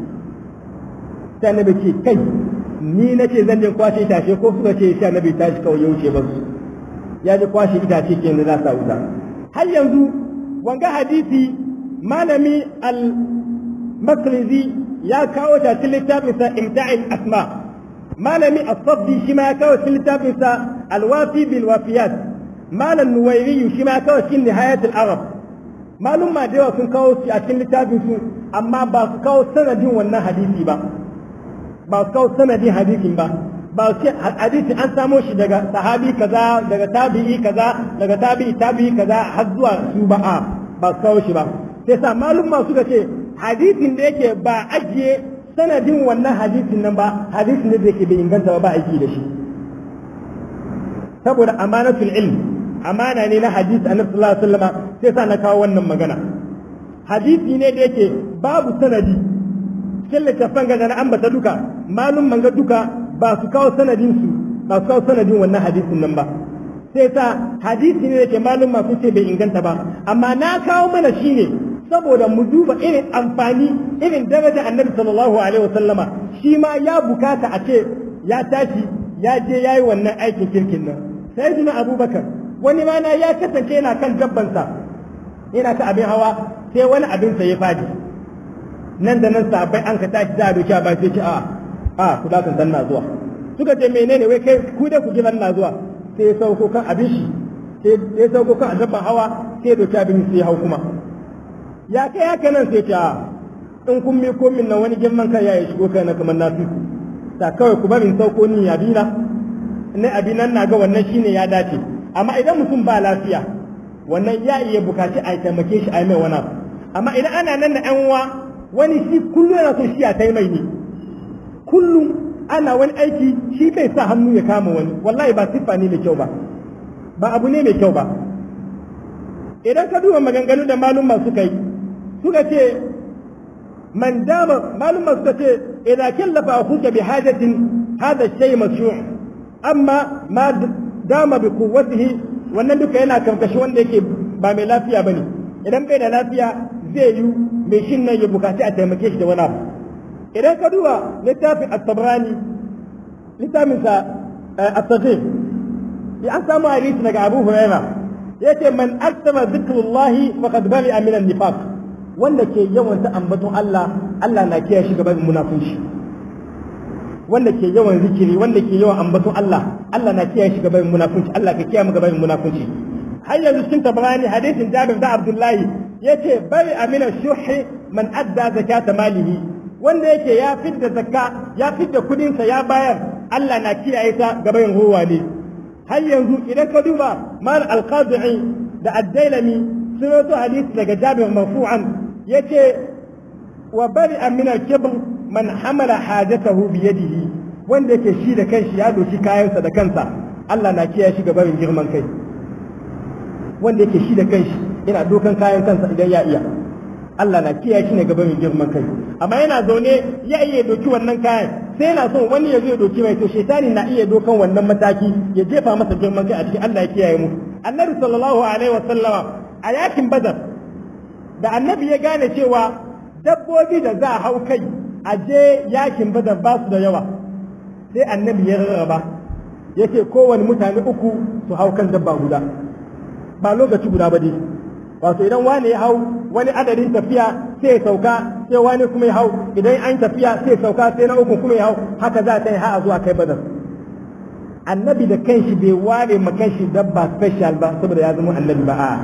sai annabi ce kai ni nace zan je kwashe itace ko suka ce sai annabi tashi kawai ya wuce ba su ya je kwashe itace kenan za sa wuta har yanzu wanga hadisi malami al makrizi ya kawo ta cikin littafinsa imta'il asma malami as-sabbi shi ma ya kawo cikin littafinsa al-wafi bil wafiyat malam nuwairi shi ma ya kawo cikin nihayat al-arab malum ma da sun kawo shi a cikin littafin su amma ba su kawo sanadin wannan hadisi ba ba su kawo sanadin hadisin ba ba su hadisi an samo shi daga sahabi kaza daga tabi'i kaza daga tabi'i tabi'i kaza har zuwa su ba a ba su kawo shi ba sai sa malum ma suka ce hadisin da yake ba ajiye sanadin wannan hadisin nan ba hadisin da yake bai inganta ba ba aiki da shi saboda amanatul ilm amana ne na hadisi annabi sallallahu alaihi wasallam sai sa na kawo wannan magana hadisi ne da yake babu sanadi cikin littafan ga na ambata duka malum manga duka ba su kawo sanadin su ba su kawo sanadin wannan hadisin nan ba sai sa hadisi ne da yake malum ma sun ce bai inganta ba amma na kawo mana shine saboda mu duba irin amfani irin daraja annabi sallallahu alaihi wasallama shi ma ya bukata a ce ya tashi ya je ya yi wannan aikin kirkin nan sai jina abubakar wani mana ya kasance yana kan dabbansa yana ta abin hawa sai wani abinsa ya fadi nan da nan sabai an ka tashi za a doki a ba sai ce a a ku da san na zuwa suka ce menene wai kai ku da ku gidan na zuwa sai ya sauko kan abin shi sai ya sauko kan dabban hawa sai ya doki abin sai ya hau kuma ya kai haka nan sai ta in kun mi komin nan wani girman kai ya shigo kai na kamar nafi ku ta kawai ku bari sauko ni ya dina ne abinan na ga wannan shine ya dace amma idan mutum ba lafiya wannan ya iya bukaci a taimake shi a mai wani amma idan ana nan da yan uwa wani shi kullum yana so shi ya tai mai ne kullum ana wani aiki shi bai sa hannu ya kama wani wallahi ba siffa ne mai kyau ba ba abu ne mai kyau ba idan ka duba maganganu da malumma suka yi suka ce man dama malumma suka ce idza kallafa akhuka bi hajatin hada shay mashru' amma ma dama bi quwwatihi wannan duka yana karkashi wanda yake ba mai lafiya bane idan bai da lafiya zai yi mai shin nan ya bukaci a taimake shi da wani abu idan ka duba littafin at-tabrani littafin sa at-taghib ya an samu hadisi daga Abu Hurairah yace man aksama zikrullahi faqad bari'a min an-nifaq wanda ke yawan ta ambaton Allah Allah na kiyaye shi gaban munafunci wanda ke yawan zikiri wanda ke yawan ambaton Allah Allah na kiyaye shi gaban munafunci Allah ka kiyaye mu gaban munafunci har yanzu cikin tabarani hadisin Jabir da Abdullahi yace bari amina shuhi man adda zakata malihi wanda yake ya fidda zakka ya fidda kudinsa ya bayar Allah na kiyaye ta gaba yin ruwa ne har yanzu idan ka duba mal alqadi'i da ad-dailami sun rawaito hadisi daga Jabir marfu'an yace wa bari min al-kibr man hamala hajatahu bi yadihi wanda yake shi da kanshi ya doki kayansa da kansa Allah na kiyaye shi gaba yin girman kai wanda yake shi da kanshi yana dokan kayan kansa idan ya iya Allah na kiyaye shi ne gaba mai girman kai amma yana zaune ya iya doki wannan kayan sai yana son wani ya zo ya doki mai to shaitani na iya dokan wannan mataki ya jefa masa girman kai a cikin Allah ya kiyaye mu annabi sallallahu alaihi wa sallama a yakin badar da annabi ya gane cewa dabbobi da za a hau kai a je yakin badar ba su da yawa sai annabi ya rarraba yake kowane mutane uku su hau kan dabba guda ba lokaci guda ba dai wato idan wani ya hau wani adadin tafiya sai ya sauka sai wani kuma ya hau idan an tafiya sai ya sauka sai na uku kuma ya hau haka za ta yi har zuwa kai badar annabi da kanshi bai ware ma kanshi dabba special ba saboda ya zama annabi ba a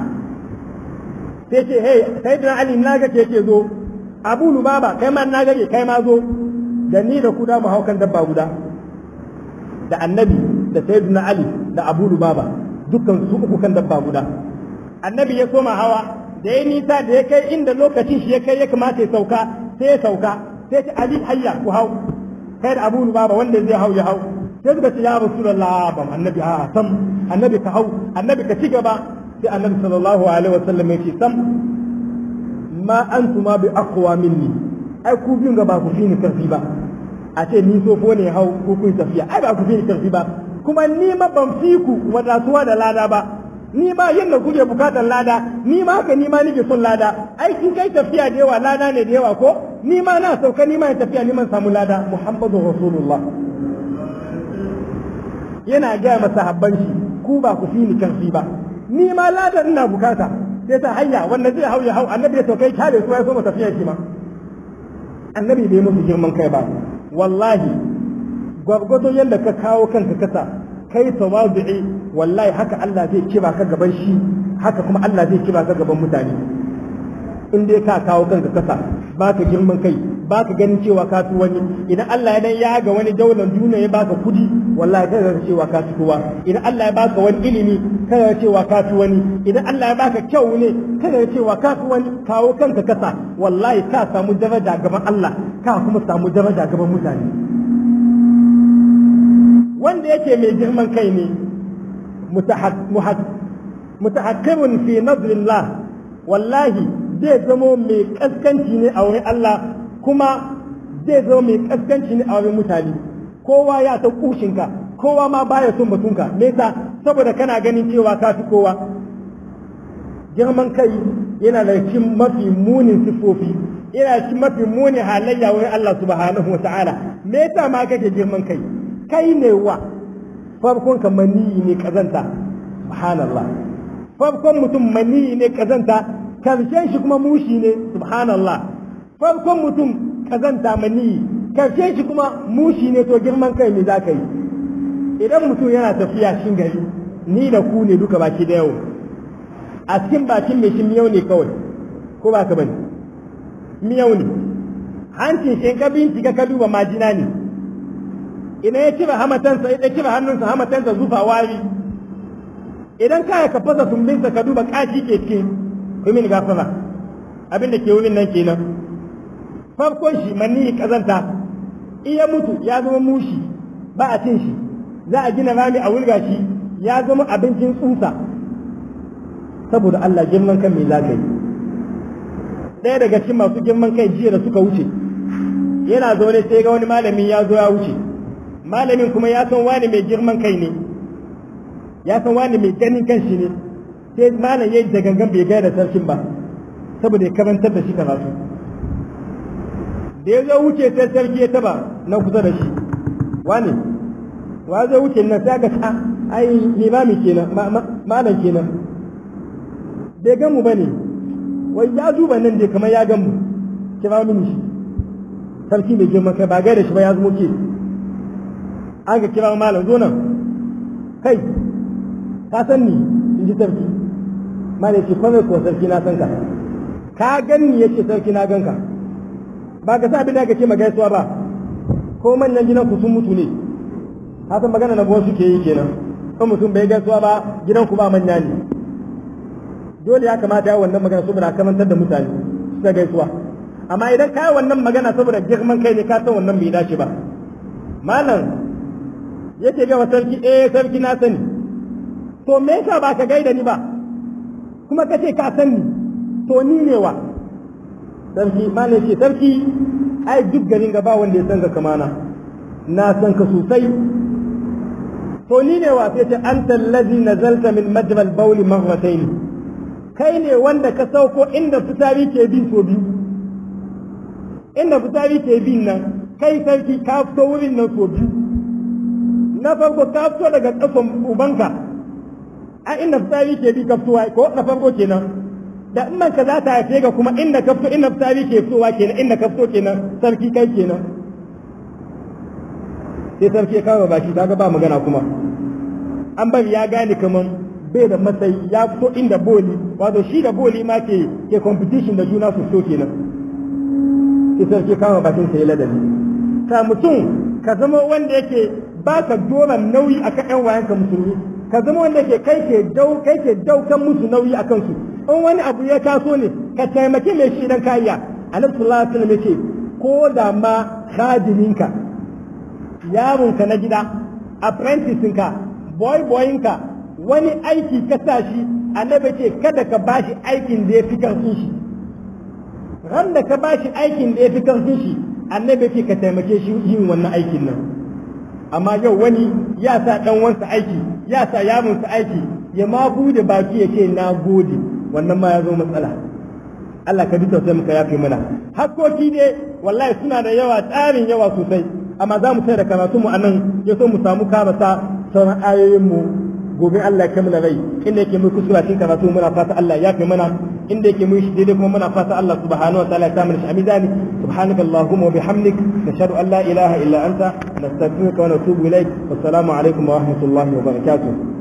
sai ce hey sai da ali na ga ke zo abu lubaba kai ma na gage kai ma zo da ni da ku da mu hau kan dabba guda da annabi da sayyidina ali da abu lubaba dukkan su uku kan dabba guda annabi ya koma hawa da ya nisa da ya kai inda lokacin shi ya kai ya kamata ya sauka sai ya sauka sai ta ali hayya ku hau kai da abu baba wanda zai hau ya hau sai suka ce ya rasulullah ban annabi a sam annabi ka hau annabi ka ci gaba sai annabi sallallahu alaihi wasallam ya ce sam ma antuma bi aqwa minni ai ku biyun ga ba ku fi ni karfi ba a ce ni sofo ne hau ko kun tafiya ai ba ku fi ni karfi ba kuma ni ma ban fi ku wadatuwa da lada ba ni ma yadda kuke bukatar lada ni ma haka ni ma nake son lada aikin kai tafiya da yawa lada ne da yawa ko ni ma na sauka ni ma tafiya ni man samu lada muhammadu rasulullah yana gaya masa habban shi ku ba ku fi ni karfi ba ni ma lada ina bukata sai ta hanya wanda zai hau ya hau annabi ya saukai kyale su ya so mu tafiya shi ma annabi bai musu girman kai ba wallahi gwargwado yadda ka kawo kanka kasa kai tawadu'i wallahi haka Allah zai kiba ka gaban shi haka kuma Allah zai kiba ka gaban mutane in dai ka kawo kanka kasa baka girman kai baka ganin cewa ka fi wani idan Allah ya dan ya ga wani daular duniya ya baka kudi wallahi kada ka cewa ka fi kowa idan Allah ya baka wani ilimi kada ka cewa ka fi wani idan Allah ya baka kyau ne kada ka cewa ka fi wani kawo kanka kasa wallahi ka samu daraja gaban Allah ka kuma samu daraja gaban mutane wanda yake mai girman kai ne mutahakkimun fi nazrillah wallahi zai zamo mai kaskanci ne a wurin Allah kuma zai zama mai kaskanci ne a wurin mutane kowa ya ta kushinka kowa ma baya son batunka me yasa saboda kana ganin cewa ka fi kowa girman kai yana da cikin mafi munin sifofi yana cikin mafi munin halayya wurin Allah subhanahu wa ta'ala me yasa ma kake girman kai kai ne wa farkon ka maniyi ne kazanta subhanallah farkon mutum maniyi ne kazanta karshen shi kuma mushi ne subhanallah farkon mutum kazanta maniyi karshen shi kuma mushi ne to girman kai ne za ka yi idan mutum yana tafiya shin gari ni da ku ne duka baki da yau a cikin bakin mai shi miyau ne kawai ko ba ka bane miyau ne hancin shi ka bincika ka duba majina ne idan ya cire hamatansa ya cire hannunsa hamatansa zufa wari idan ka ka fasa sumbinsa ka duba kashi ke cikin kumin gafara abin da ke wurin nan kenan farkon shi manni kazanta iya mutu ya zama mushi ba a cin shi za a gina rami a wulga shi ya zama abincin tsusa saboda Allah girman kan me za ka yi ɗaya daga cikin masu girman kai jiya da suka wuce yana zaune sai ga wani malami ya zo ya wuce malamin kuma ya san wani mai girman kai ne ya san wani mai ganin kan shi ne sai malam ya yi da gangan bai gaya da sarkin ba saboda ya karantar da shi karatu da ya zo wuce sai sarki ya taba na kusa da shi wani wa zai wuce nan sai ga ta ai limami kenan malam kenan bai gan mu bane wai ya duba nan dai kamar ya gan mu kira mini shi sarki mai girman kai ba gaida shi ba ya zama ke an ka kira malam zo nan kai ka san ni in ji sarki ma ne ce kome ko sarki na san ka ka ganni yace sarki na ganka ba ka sa abin da ka ce magaisuwa ba ko manyan gidan ku sun mutu ne hasan magana na suke yi kenan kan mutum bai gaisuwa ba gidan ku ba manya ne dole ya kamata ya wannan magana saboda kamantar da mutane su ta gaisuwa amma idan ka yi wannan magana saboda girman kai ne ka san wannan bai dace ba malam yake ga wa sarki eh sarki na sani to me yasa ba ka gaida ni ba kuma ka ce ka sani to ni ne wa sarki malam ce sarki ai duk garin ga ba wanda ya san ka kamana na san ka sosai to ni ne wa sai ce anta allazi nazalta min majmal bawl marratayn kai ne wanda ka sauko inda fitari ke bin so biyu inda fitari ke bin nan kai sarki ka fito wurin nan so biyu na farko ka fito daga kasan ubanka a inda fitari ke bi ka fitowa ko na farko kenan da in ka za ta haife ka kuma inda ka fito inda fitari ke fitowa kenan inda ka fito kenan sarki kai kenan sai sarki ya kawo baki kaga ba magana kuma an bari ya gane kaman bai da matsayi ya fito inda boli wato shi da boli ma ke ke competition da juna su so kenan sai sarki kawo bakin sa ya ladabi ka mutum ka zama wanda yake baka dora nauyi akan ƴan wayanka musulmi ka zama wanda yake kai ke dau kai ke daukan musu nauyi akan su in wani abu ya taso ne ka taimake mai shi dan kariya annabi sallallahu alaihi wasallam yace ko da ma khadiminka yaronka na gida apprentice-ka boy boyinka wani aiki ka sa shi annabi ce kada ka bashi aikin da ya fi karfin shi ran da ka bashi aikin da ya fi karfin shi annabi ce ka taimake shi yin wannan aikin nan amma yau wani ya sa dan wansa aiki ya sa yaronsa aiki ya ma bude baki ya ce na gode wannan ma ya zo matsala Allah ka bi tausayi muka yafe mana hakkoki ne wallahi suna da yawa tsarin yawa sosai amma za mu sai da karatu mu anan ya so mu samu karasa sauran ayoyin mu gobe Allah ya kammala rai inda yake mu kusura cikin karatu muna fata Allah ya fi mana inda yake mu shi daidai kuma muna fata Allah subhanahu wa ta'ala ya samu shi amizani subhanaka allahumma wa bihamdik nashhadu an la ilaha illa anta nastaghfiruka wa natubu ilaik wassalamu alaikum wa rahmatullahi wa barakatuh